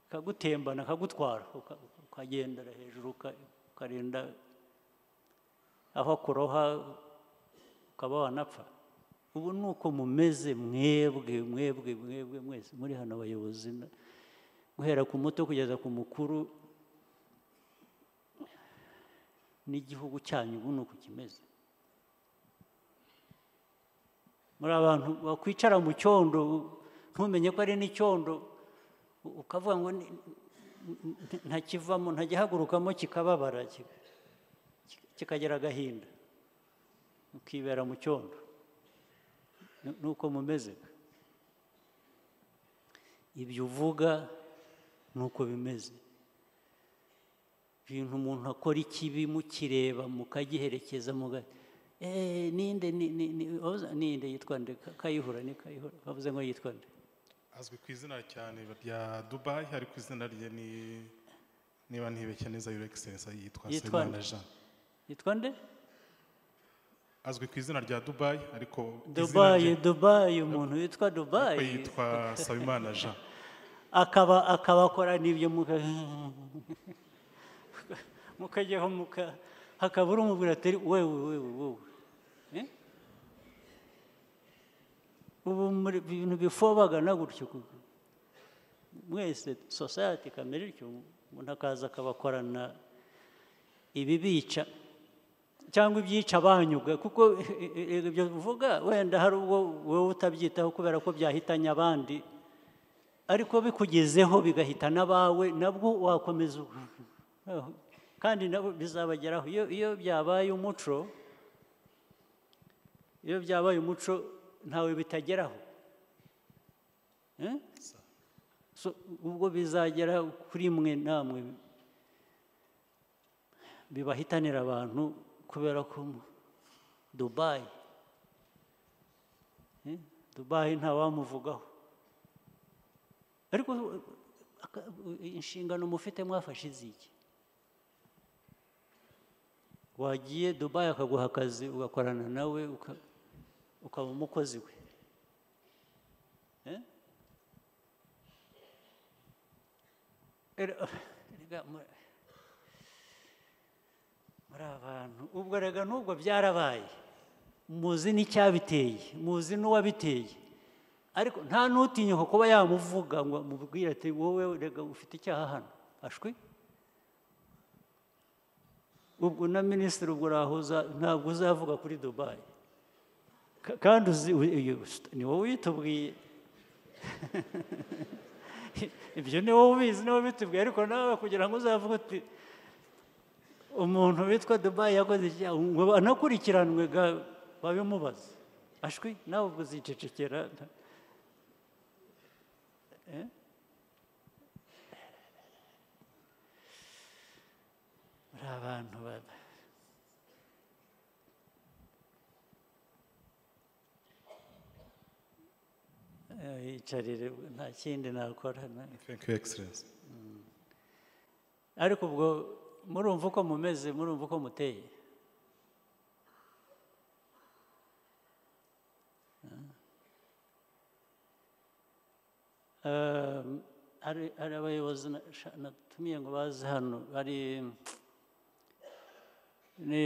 akagutembana akagutwara uka- ukagendera hejuru uka- ukarinda aho kuroha ukaba wanapfa ubu ni uko mumeze mwebwe mwebwe mwebwe mwese muri hano abayobozi na- guhera ku muto kugeza ku mukuru n'igihugu cyanyu ubu ni uku kimeze muri abantu bakwicara mu cyondo ntumenye ko ari n'icyondo u- ukavuga ngo ni- nti- ntakivamo ntajyahagurukamo kikababara ki- ki- kikagira agahinda ukibera mu cyondo Ni- nuko mumeze ibyo uvuga nuko bimeze ibintu umuntu akora ikibi mukireba mukagiherekeza muga eh ninde ni- ni- ni- wabuze- ninde yitwa nde Ka- kayihura ni kayihura bavuze ngo yitwa nde azwi ku izina cyane rya dubayi ariko izina rye ni niba ntibeshya neza yure egiserensi yitwa Yitwa nsabimana nde? jean yitwa nde azwi ku izina rya dubayi ariko izina dubayi rye dubayi umuntu witwa ariko dubayi yitwa nsabimana jean akaba akabakora n'ibyo muka mukajyaho muka hakaba uri umubwira atari wewe wewe wowe Eh? ubu muri ibintu bifobagana gutyo ku- mwese sosayati kamere ityo umuntu akaza akabakorana ibibica cyangwa ibyica abanyuga kuko ibyo uvuga wenda hari ubwo wowe utabyitaho kubera ko byahitanye abandi ariko bikugezeho bigahita n'abawe nabwo wakomeza ubu- kandi nabo bizabageraho iyo iyo byabaye umuco iyo byabaye umuco ntawe bitageraho Eh? So, ubwo bizagera kuri mwe namwe bibahitanira abantu kubera ko mu- dubayi Eh, dubayi ntawamuvugaho ariko uh, aka- uh, inshingano mufite mwafashe iziki wagiye dubayi akaguha akazi ugakorana nawe uka- ukaba umukozi we Eh? Era- erega mu- muri abantu ubwo rega n'ubwo byarabaye muzi n'icyabiteye muzi n'uwabiteye ariko nta n'utinyuka kuba yamuvuga ngo amubwire ati wowe rega ufite icyaha hano ashwi ubwo na minisitiri ubwo urahuza ntabwo uzavuga kuri dubayi Ka- kandi uzi u- uyu- ni wowe uyitubwiye ibyo ni wowe ubizi ni wowe ubitubwiye ariko nawe kugira ngo uzavuge uti umuntu witwa dubayi yakoze icyaha ngo anakurikiranwe ga babimubaze ashwi nawe ubwo uzicecekera Eh? muri abantu ba- Eh, yicarire nta kindi nakora na- thank you excellence ariko ubwo murumva uko mumeze murumva uko muteye Eh, hari hari abayobozi na- sha- natumiye ngo baze hano hari ni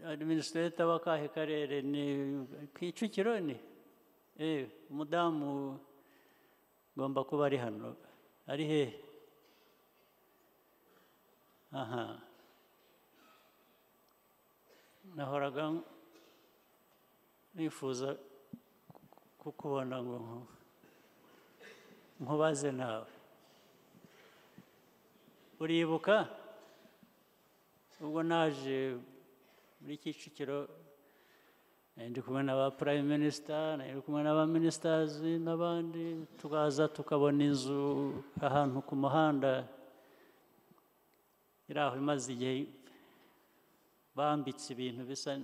adiminisitireta w'akahe karere ni ku Kicukiro ni eh umudamu ugomba kuba ari hano ari hehe aha nahoraga ng- nifuza kukubona ngo nku- nkubaze nawe uribuka ubwo naje muri kicukiro nari ndi kumwe n'aba prime minister nari ndi kumwe n'aba ministers n'abandi tukaza tukabona inzu ahantu ku muhanda iri aho imaze igihe bambitse ibintu bisa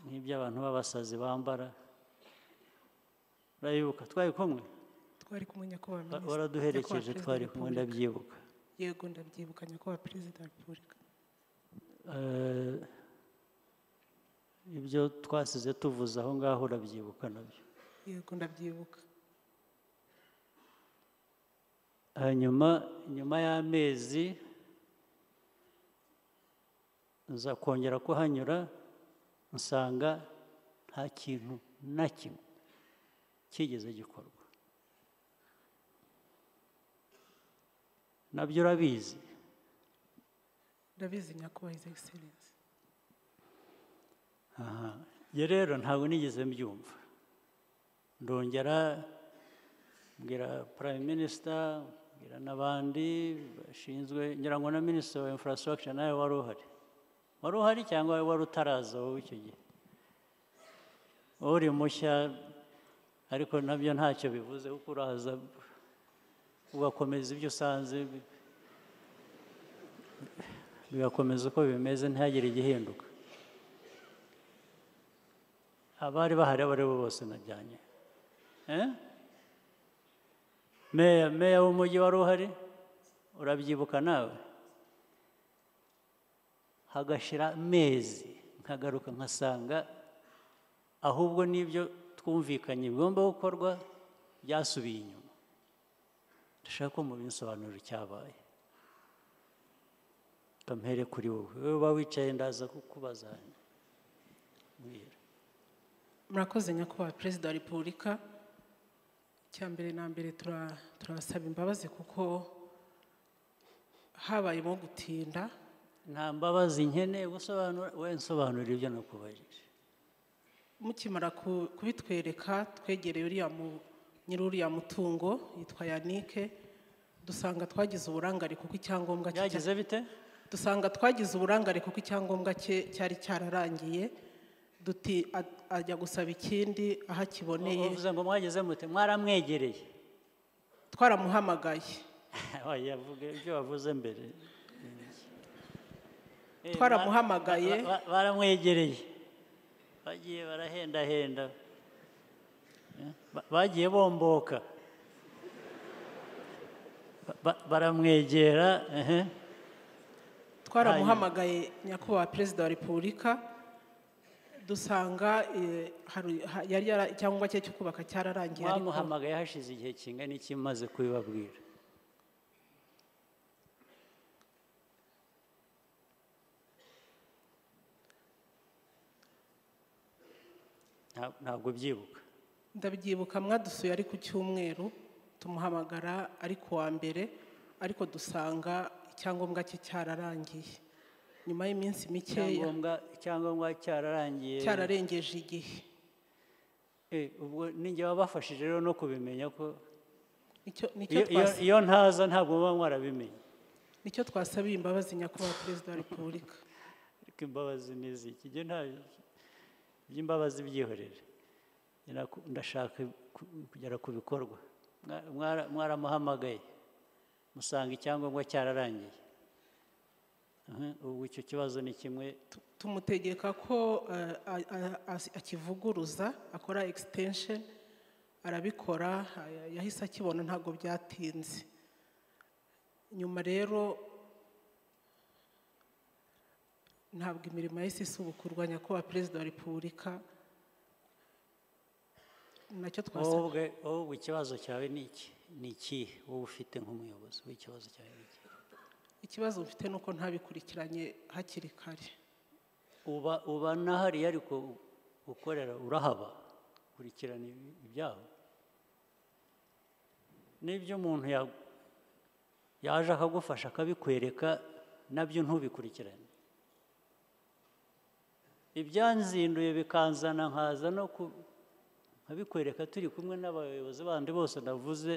nk'iby'abantu b'abasazi bambara urayibuka twari kumwe twari kumwe Wa- nyakubahwa minisitiri- waraduherekeje nyakubahwa twari perezida wa kumwe ndabyibuka repubulika. yego ndabyibuka nyakubahwa perezida wa repubulika Eh, ibyo twasize tuvuze aho ngaho urabyibuka nabyo yego ndabyibuka hanyuma nyuma y'amezi nza kongera kuhanyura nsanga nta kintu na kimwe kigeze gikorwa nabyo urabizi ndabizi nyakubahwa his excellence aha njye rero ntabwo nigeze mbyumva ndongera mbwira prime minister mbwira n'abandi bashinzwe ngira ngo na minisitiri wa infrastructure nawe wari uhari wari uhari cyangwa wari utaraza wowe icyo gihe uri mushya ariko nabyo ntacyo bivuze kuko uraza ugakomeza ibyo usanze bi- bigakomeza uko bimeze ntihagire igihinduka abari bahari abo ari bo bose najyanye Eh? meya meya w'umujyi wari uhari urabyibuka nawe hagashira amezi nkagaruka nkasanga ahubwo n'ibyo twumvikanye bigomba gukorwa byasubiye inyuma ndashaka ko mubinsobanurira icyabaye kampere kuri wowe wowe uba wicaye ndaza kukubaza mbwira murakoze nyakubahwa perezida wa repubulika icya mbere na mbere tura- turabasaba imbabazi kuko habayemo gutinda nta mbabazi nkeneye gusobanura we nsobanura ibyo nakubajije mukimara ku- kubitwereka twegereye uriya mu- nyiri uriya mutungo yitwa yanike dusanga twagize uburangare kuko icyangombwa cye byagize bite dusanga twagize uburangare kuko icyangombwa cye cyari cyararangiye duti a- ajya gusaba ikindi aho akiboneye uvuze ngo mwagize mute mwaramwegereye twaramuhamagaye oya vuga ibyo wavuze mbere Eh, Twaramuhamagaye. ba- ba- baramwegereye bagiye barahendahenda Eh, ba- bagiye bomboka Ba- ba- baramwegera ehe. twaramuhamagaye nyakubahwa perezida wa repubulika dusanga eh, hari- ha- yari yara- icyangombwa cye cyo kubaka cyararangiye ariko mwamuhamagaye hashize igihe kingana iki maze kubibabwira Nta- ntabwo byibuka ndabyibuka mwadusuye ari ku cyumweru tumuhamagara ari ku wa mbere ariko dusanga icyangombwa cye cyararangiye nyuma y'iminsi mikeya icyangombwa icyangombwa cyararangiye cyararengeje igihe Eh, ubwo ninjye wabafashije rero no kubimenya ko nicyo nicyo iyo- iyo- twasa- iyo ntaza ntabwo muba mwarabimenye nicyo twasabiye imbabazi nyakubahwa perezida wa repubulika ariko imbabazi ni iziki njye nta by'imbabazi byihorere Njye naku- ndashaka ku- kugera ku bikorwa Mwa- mwara- mwaramuhamagaye musanga icyangombwa cyararangiye Aha, ubu icyo kibazo ni kimwe Tu- tumutegeka ko eh, a- a- a- akivuguruza akora extension arabikora eh, yahise akibona ntabwo byatinze nyuma rero ntabwo imirimo yahise isubukurwa nyakubahwa perezida wa repubulika nacyo twasabye wowe ubwe- wowe ubwe ikibazo cyawe ni iki ni ikihe wowe ufite nk'umuyobozi w'ikibazo cyawe ni iki ikibazo mfite ni uko ntabikurikiranye hakiri kare uba uba na hariya ariko ukorera urahaba kurikirana ibi- ibyabo n'ibyo umuntu ya- yaje akagufasha akabikwereka nabyo ntubikurikirane ibyanzinduye bikanzana nkaza no ku nkabikwereka turi kumwe n'abayobozi bandi bose navuze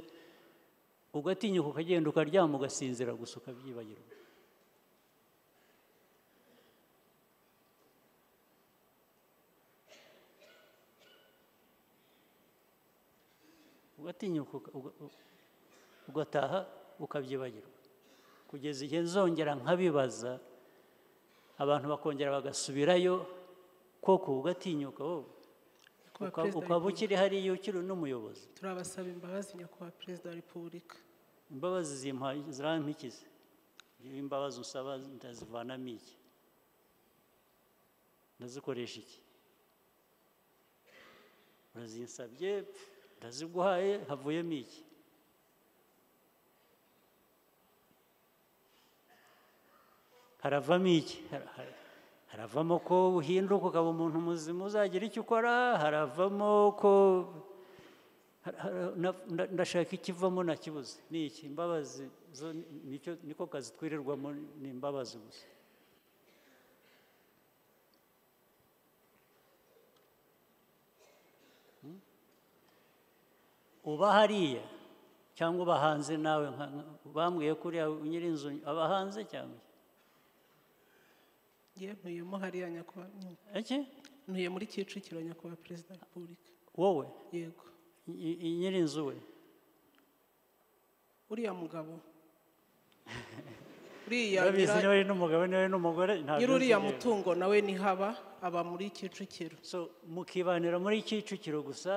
ugatinyuka ukagenda ukaryama ugasinzira gusa ukabyibagirwa ugatinyuka uka- uga- u- ugataha ukabyibagirwa kugeza igihe nzongera nkabibaza abantu bakongera bagasubirayo koko ugatinyuka wowe Nyakubahwa Uka- Perezida wa ukaba Repubulika, ukiri hariya ukiri n'umuyobozi turabasaba imbabazi nyakubahwa perezida wa repubulika imbabazi zimpaye zirampikize iyo imbabazi usaba ndazivanamo iki ndazikoresha iki urazinsabye pf, ndaziguhaye havuyemo iki haravamo iki Har- har- haravamo ko uhinduka ukaba umuntu muzima uzagira icyo ukora haravamo ko har- har- na- nda- ndashaka ikivamo nakibuze ni iki imbabazi zo ni- nicyo niko kazi twirirwamo ni imbabazi gusa Hmm? uba hariya cyangwa uba hanze nawe nka- nka- bambwiye kuriya nyirinzu aba hanze cyangwa iki? ye ntuyemo hariya nyakubahwa nyuma iki ntuye muri kicukiro nyakubahwa perezida wa repubulika wowe yego i- i- nyirinzu we uriya mugabo uriya urabizi nyira- niba ari n'umugabo niba ari n'umugore ntabyo nyiri uriya nzi rero. mutungo nawe ntihaba aba muri kicukiro so mukibanira muri kicukiro gusa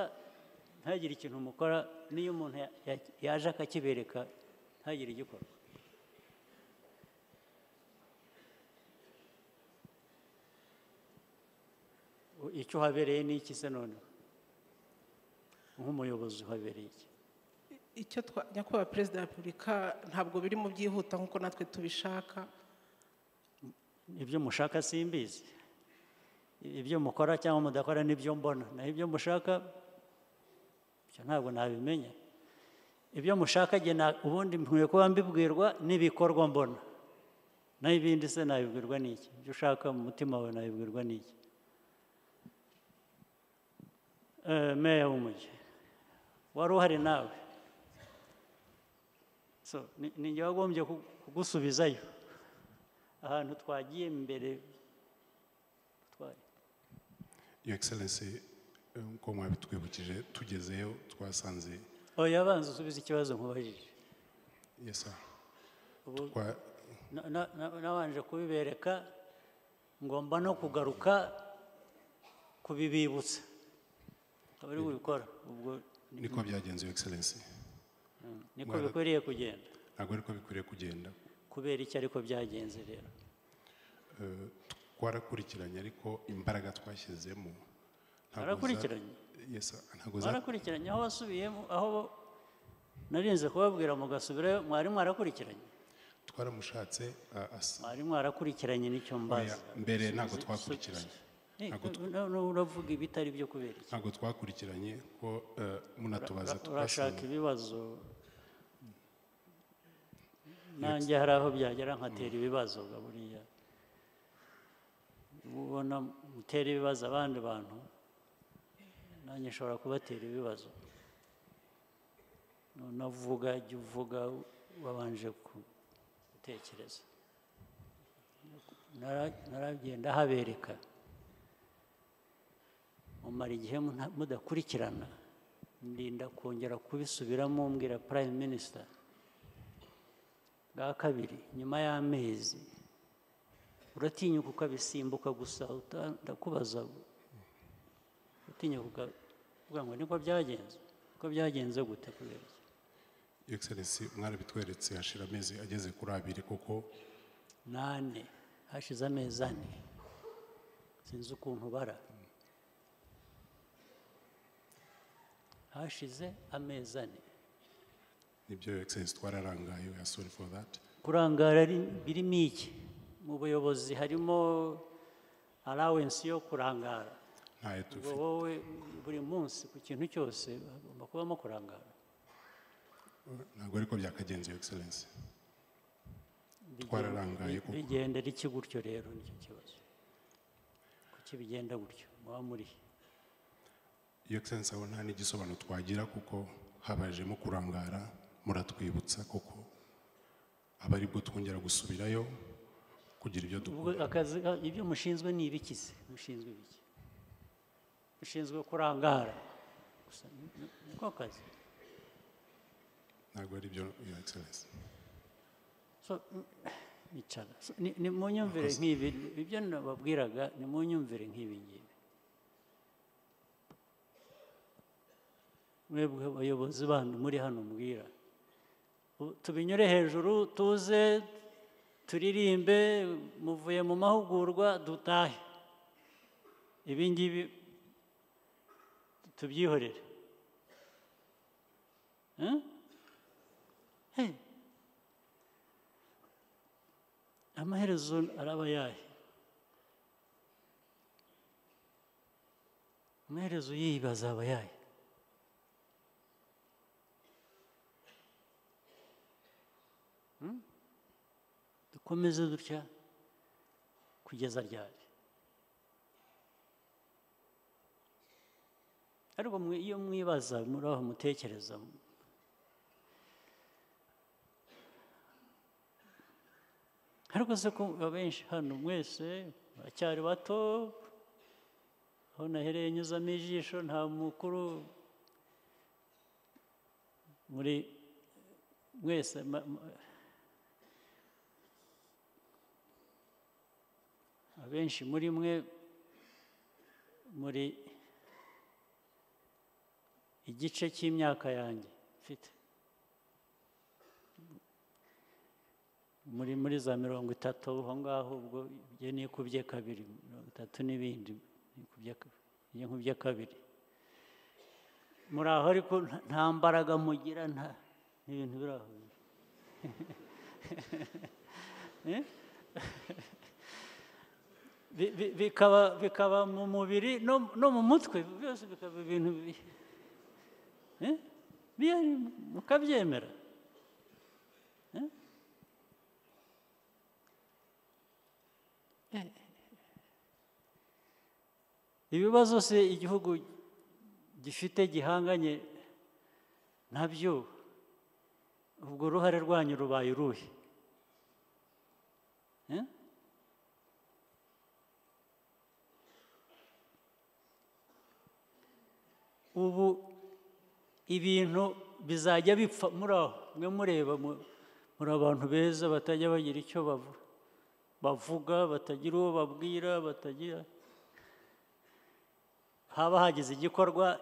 ntagire ikintu mukora n'iyo umuntu ya- ya- yaje akakibereka ntagire igikora U- icyo uhabereye ni iki se noneho nk'umuyobozi uhabereye iki icyo twa nyakubahwa perezida wa repubulika ntabwo biri mu byihuta nk'uko natwe tubishaka ibyo mushaka simbizi ibyo mukora cyangwa mudakora nibyo mbona naho ibyo mushaka ibyo ntabwo nabimenya ibyo mushaka jye na- ubundi nkwiye kuba mbibwirwa n'ibikorwa mbona naho ibindi se nabibwirwa n'iki ibyo ushaka mu mutima wawe nabibwirwa n'iki Eh, meya w'umujyi wari uhari nawe So, ni- ni njye wagombye ku- kugusubizayo ahantu twagiye mbere twa- Your Excellency eh, nk'uko mwabitwibukije tugezeyo twasanze oya abanza usubize ikibazo nkubajije yes sir Ubu- Twa- Na- na- na- nabanje kubibereka ngomba no kugaruka kubibibutsa akaba ari kubikora ubwo niko byagenze Your Excellency niko Mwara- bikwiriye kugenda ntabwo ariko bikwiriye kugenda kubera iki ariko byagenze rero Eh, twarakurikiranye ariko imbaraga twashyizemo ntabwo za- Mwarakurikiranye? yes sir ntabwo za- mwarakurikiranye aho wasubiyemo aho bo- narinze kubabwira mugasubirayo mwari mwarakurikiranye twaramushatse ah, asa mwari mwarakurikiranye nicyo mbaza Oya, mbere ntabwo twakurikiranye Eh, ntabwo tw- no- no- uravuga ibitari byo kubera iki ntabwo twakurikiranye ko eh, munatubaza Ura- urashaka twasanze ibibazo nanjye hari aho byagera nkatera ibibazo ga buriya ubona mutera ibibazo abandi bantu nanjye nshobora kubatera ibibazo navuga jya uvuga wabanje ku- gutekereza Nara- naragenda habereka mumara igihe muna- mudakurikirana ndinda kongera kubisubiramo mbwira prime minister bwa kabiri nyuma y'amezi uratinyuka ukabisimbuka gusa uta- ndakubaza uratinyuka ukavuga ngo niko byagenze ko byagenze gute kubera iki Your Excellency mwarabitweretse hashira amezi ageze kuri abiri kuko nane hashize amezi ane sinzi ukuntu bara hashize amezi ane nibyo Your Excellency twararangaye we are sorry for that kurangara ari- birimo iki mu buyobozi harimo allowance yo kurangara ntayo ubwo dufite wowe buri munsi ku kintu cyose hagomba kubamo kurangara ntabwo ariko byakagenze Your Excellency Twararangaye Bigenda- kuko. bigenda riki gutyo rero nicyo kibazo kuki bigenda gutyo muba muri Your Excellency aho nta n'igisobanuro twagira kuko habajemo kurangara muratwibutsa kuko aba aribwo twongera gusubirayo kugira ibyo ubwo dukora akazi ka- ibyo mushinzwe ni ibiki se mushinzwe ibiki mushinzwe kurangara gusa ni- ni- niko kazi ntabwo aribyo Your Excellency So, mm, icara So, ni ni mu nyumvire nk'ibi ibyo nababwiraga ni mu nyumvire nk'ibi ngibi mwebwe abayobozi bandi muri hano mbwira U- tubinyure hejuru tuze turirimbe muvuye mu mahugurwa dutahe ibi ngibi tubyihorere Eh? Hey. amaherezo araba ayahe amaherezo y'iyi azaba ayahe Hmm? dukomeze dutya kugeza ryari ariko mwe- iyo mwibaza muri aho mutekereza ariko se ko abenshi hano mwese baracyari bato aho nahereye nyuzamo ijisho nta mukuru muri mwese ma- ma- abenshi muri mwe muri igice cy'imyaka yanjye mfite muri muri za mirongo itatu aho ngaho ubwo ibyo nikubye kabiri mirongo itatu n'ibindi nikubye ka- iyo nkubye kabiri muri aho ariko nta- nta mbaraga mugira nta n'ibintu biri aho Eh? Bi- bi- bikaba bikaba mu mubiri no, no mu mutwe byose bikaba ibintu bi- eh? bihari mukabyemera ibibazo se igihugu gifite gihanganye nabyo ubwo uruhare rwanyu rubaye uruhe Eh? ubu ibintu bizajya bipfa muri aho mwe mureba mu- muri abantu beza batajya bagira icyo bavu- bavuga batagira uwo babwira batagira haba hagize igikorwa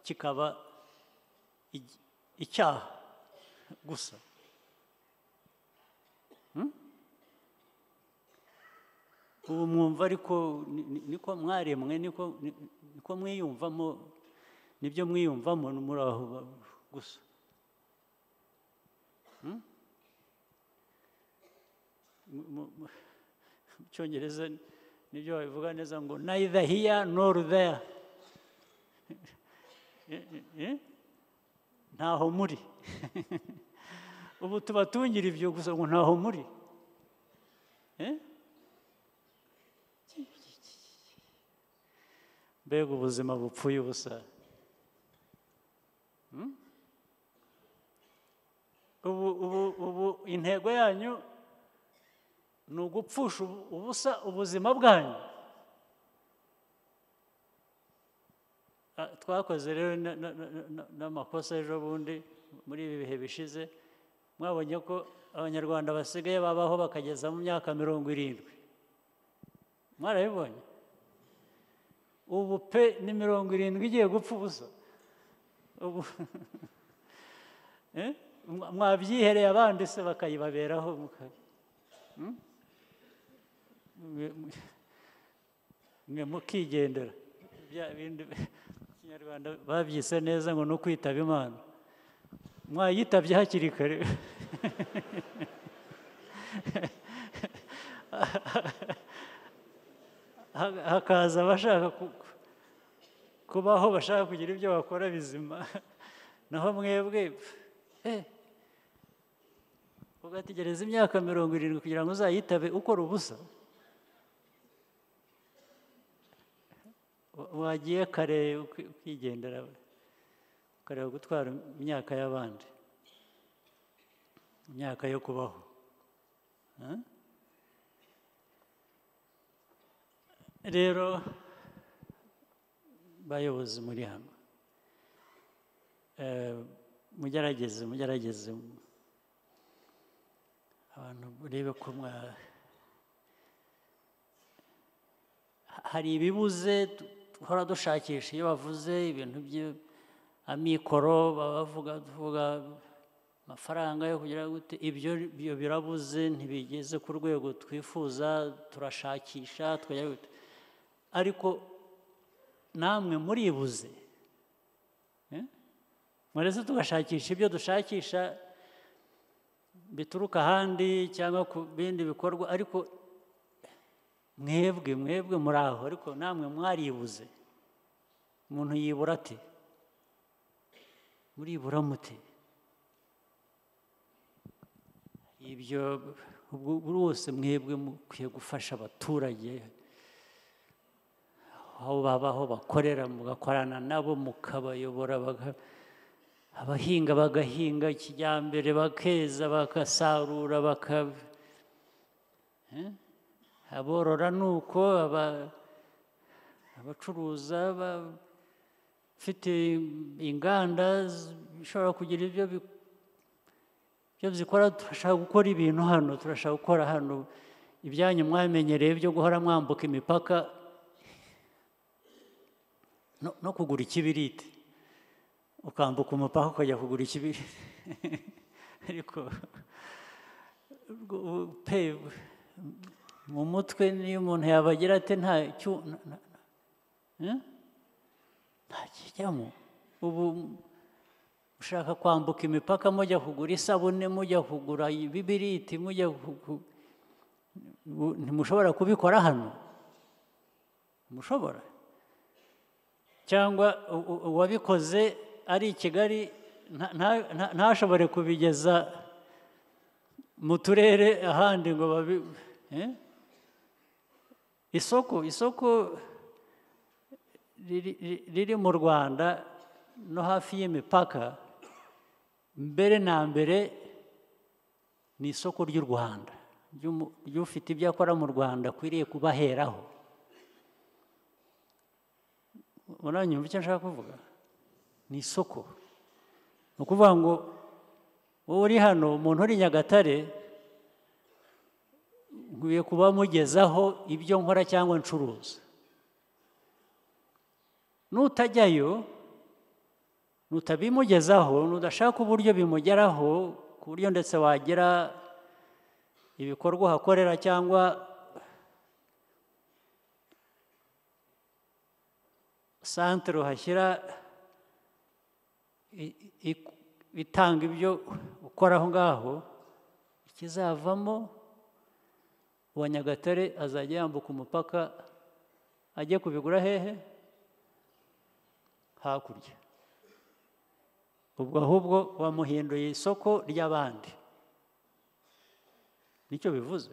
kikaba ig- icyaha gusa Hmm? ubu mwumva ariko ni- ni- niko mwaremwe niko ni- niko mwiyumvamo nibyo mwiyumvamo ni muri aho ba- gusa Hmm? Mu- mu- mu- mu cyongereza nibyo babivuga neza ngo neither here nor there Eh, eh, eh? ntaho muri ubu tubatungira ibyo gusa ngo ntaho muri Eh? mbega ubuzima bupfuye ubusa Hmm? ubu ubu ubu intego yanyu ni ugupfusha ubu- ubusa ubuzima bwanyu Ah, twakoze rero na- na- na- na- n'amakosa ejo bundi muri ibi bihe bishize mwabonye ko abanyarwanda basigaye babaho bakageza mu myaka mirongo irindwi mwarabibonye ubu pe ni mirongo irindwi igiye gupfa ubusa ubu Eh? Mwa- mwabyihereye abandi se bakayibaberaho muka- Hmm? Mwe- mwe- mwe mukigendera bya bindi kinyarwanda babyise neza ngo ni ukwitaba imana mwayitabye hakiri kare Ha- hakaza abashaka ku- ku- kubaho bashaka kugira ibyo bakora bizima naho mwebwe eh, ugategereza imyaka mirongo irindwi kugira ngo uzayitabe ukora ubusa Wa- wagiye kare uki- ukigendera ukareba gutwara imyaka y'abandi imyaka yo kubaho Eh? rero bayobozi muri hano Eh, mugerageze mugerageze abantu murebe ko mwa Ha- hari ibibuze tu- duhora dushakisha iyo bavuze ibintu by'amikoro baba bavuga tuvuga amafaranga yo kugira gute ibyo byo birabuze ntibigeze ku rwego twifuza turashakisha tukagira gute ariko namwe muribuze Eh? muretse tugashakisha ibyo dushakisha bituruka ahandi cyangwa ku bindi bikorwa ariko mwebwe mwebwe muri aho ariko namwe mwaribuze umuntu yibura ati muribura mute ibyo ubwo bose mwebwe mukwiye gufasha abaturage aho baba aho bakorera mugakorana nabo mukabayobora baga- abahinga bagahinga kijyambere bakeza bagasarura baka aborora ni uko aba- abacuruza abafite inganda zishobora kugira ibyo bi- ibyo zikora turashaka gukora ibintu hano turashaka gukora hano ibyanyu mwamenyereye byo guhora mwambuka imipaka no, no kugura ikibiriti ukambuka umupaka ukajya kugura ikibiriti ariko ubwo- ubu pe mu mutwe niyo umuntu yabagira ati nta cyu na- na- na- eh? nta kijyamo ubu ushaka kwambuka imipaka mujya kugura isabune mujya kugura ibibiriti mujya kugu- ubu ntimushobora kubikora hano mushobora cyangwa u- u- uwabikoze ari i kigali nta- nta- nta- ntashobore kubigeza mu turere ahandi ngo babi eh? isoko isoko riri- ri- riri mu rwanda no hafi y'imipaka mbere na mbere ni isoko ry'u rwanda ry'umu- ry'ufite ibyo akora mu rwanda akwiriye kubaheraho muranyumva icyo nshaka kuvuga ni isoko ni ukuvuga ngo wowe uri hano umuntu uri nyagatare nkwiye kuba mugezaho ibyo nkora cyangwa ncuruza nutajyayo nutabimugezaho nudashaka uburyo bimugeraho ku buryo ndetse wagira ibikorwa uhakorera cyangwa santere uhashyira i- i- itanga ibyo ukora aho ngaho ikizavamo uwa nyagatare azajya yambuka umupaka ajye kubigura hehe hakurya ubwo ahubwo wamuhinduye isoko ry'abandi nicyo bivuze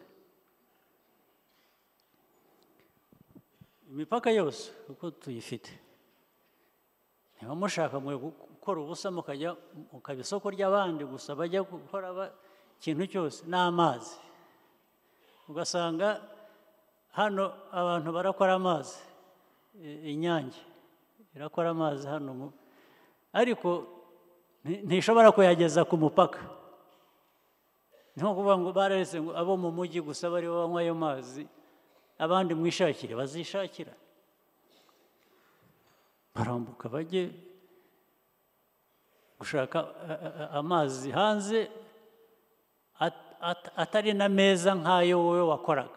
imipaka yose uko tuyifite niba mushaka mwe gu- gukora ubusa mukajya mukaba isoko ry'abandi gusa bajya gukora ba- ikintu cyose n'amazi ugasanga hano abantu barakora amazi i- inyange irakora amazi hano mu- ariko nti- ntishobora kuyageza ku mupaka ni nko kuvuga ngo bararetse ngo abo mu mujyi gusa baribo banywa ayo mazi abandi mwishakire bazishakira barambuka bajye gushaka a- a- amazi hanze at- at- atari na meza nk'ayo wowe wakoraga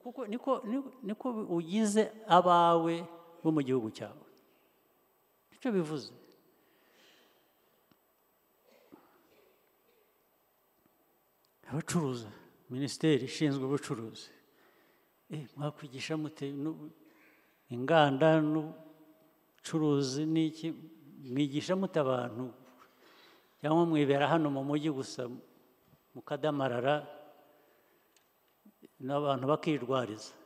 kuko niko niko- niko ugize abawe bo mu gihugu cyawe icyo bivuze abacuruza minisiteri ishinzwe ubucuruzi Eh, mwakwigisha mute nu- inganda n'ubucuruzi n'iki mwigisha mute abantu cyangwa mwibera hano mu mujyi gusa mukadamarara n'abantu bakirwariza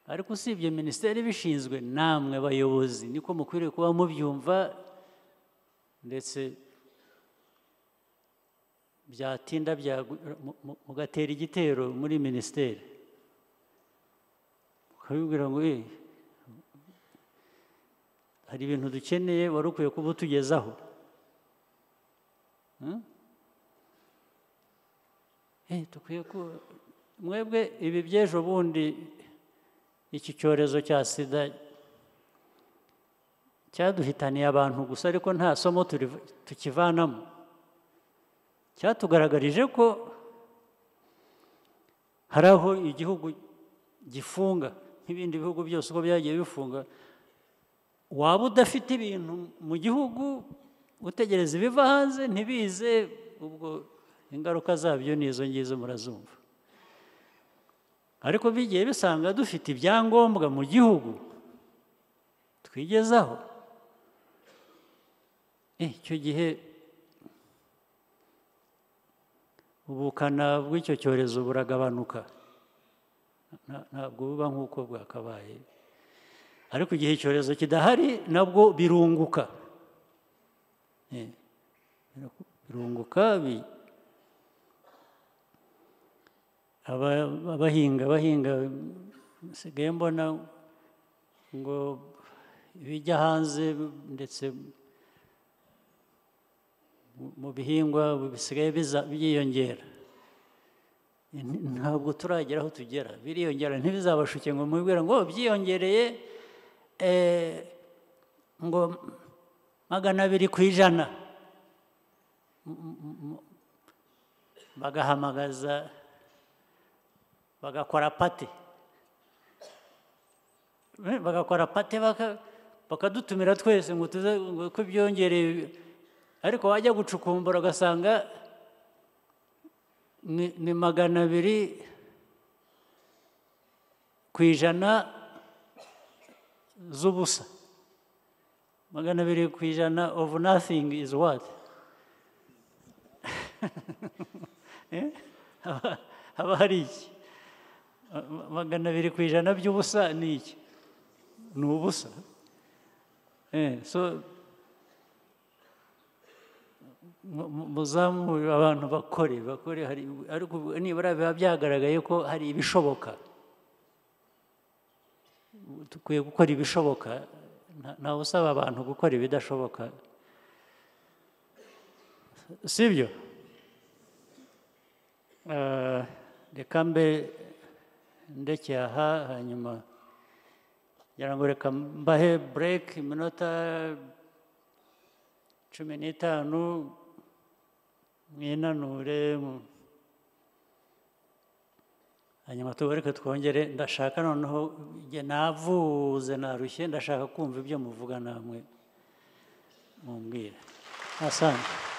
ariko usibye minisiteri ibishinzwe namwe bayobozi niko mukwiriye kuba mubyumva ndetse byatinda byagu- mu- mu- mugatera igitero muri minisiteri ukabibwira ngo "Eh, hari ibintu dukeneye wari ukwiye kuba utugezaho Hmm? Eh, dukwiye ku mwebwe ibi by'ejo bundi iki cyorezo cya sida cyaduhitaniye abantu gusa ariko nta somo turiv- tukivanamo cyatugaragarije ko hari aho igihugu gifunga nk'ibindi bihugu byose uko byagiye bifunga waba udafite ibintu mu gihugu utegereza ibiva hanze ntibize ubwo ingaruka zabyo ni izo ngizo murazumva ariko bigiye bisanga dufite ibyangombwa mu gihugu twigezaho Eh, icyo gihe ubukana bw'icyo cyorezo buragabanuka Nta- ntabwo buba nk'uko bwakabaye ariko igihe icyorezo kidahari nabwo birunguka Eh, birunguka bi- aba- abahinga bahinga nsigaye mbona ngo ibijya hanze ndetse mu- mu bihingwa bisigaye biza- byiyongera Ni- ntabwo turagera aho tugera biriyongera ntibizabashuke ngo mubwira ngo "Oh, byiyongereye eh, ngo magana abiri ku ijana M- m- m- bagahamagaza bagakora pate Eh, bagakora pate baka- bakadutumira twese ngo tuze ngo ko byongereye ariko wajya gucukumbura ugasanga ni ni magana abiri ku ijana z'ubusa magana abiri ku ijana of nothing is what Eh? haba hari iki Ma- ma- magana abiri ku ijana by'ubusa ni iki ni ubusa Eh, so mu- mu- muzamure abantu bakore bakore hari ariko nibura biba byagaragaye ko hari ibishoboka dukwiye gukora ibishoboka nta- ntawe usaba abantu gukora ibidashoboka si byo Eh, reka mbe ndekeye aha hanyuma ngira ngo reka mbahe bureke iminota cumi n'itanu mwinanure mu- hanyuma tubareke twongere ndashaka noneho njye navuze narushye ndashaka kumva ibyo muvuga namwe mumbwira asante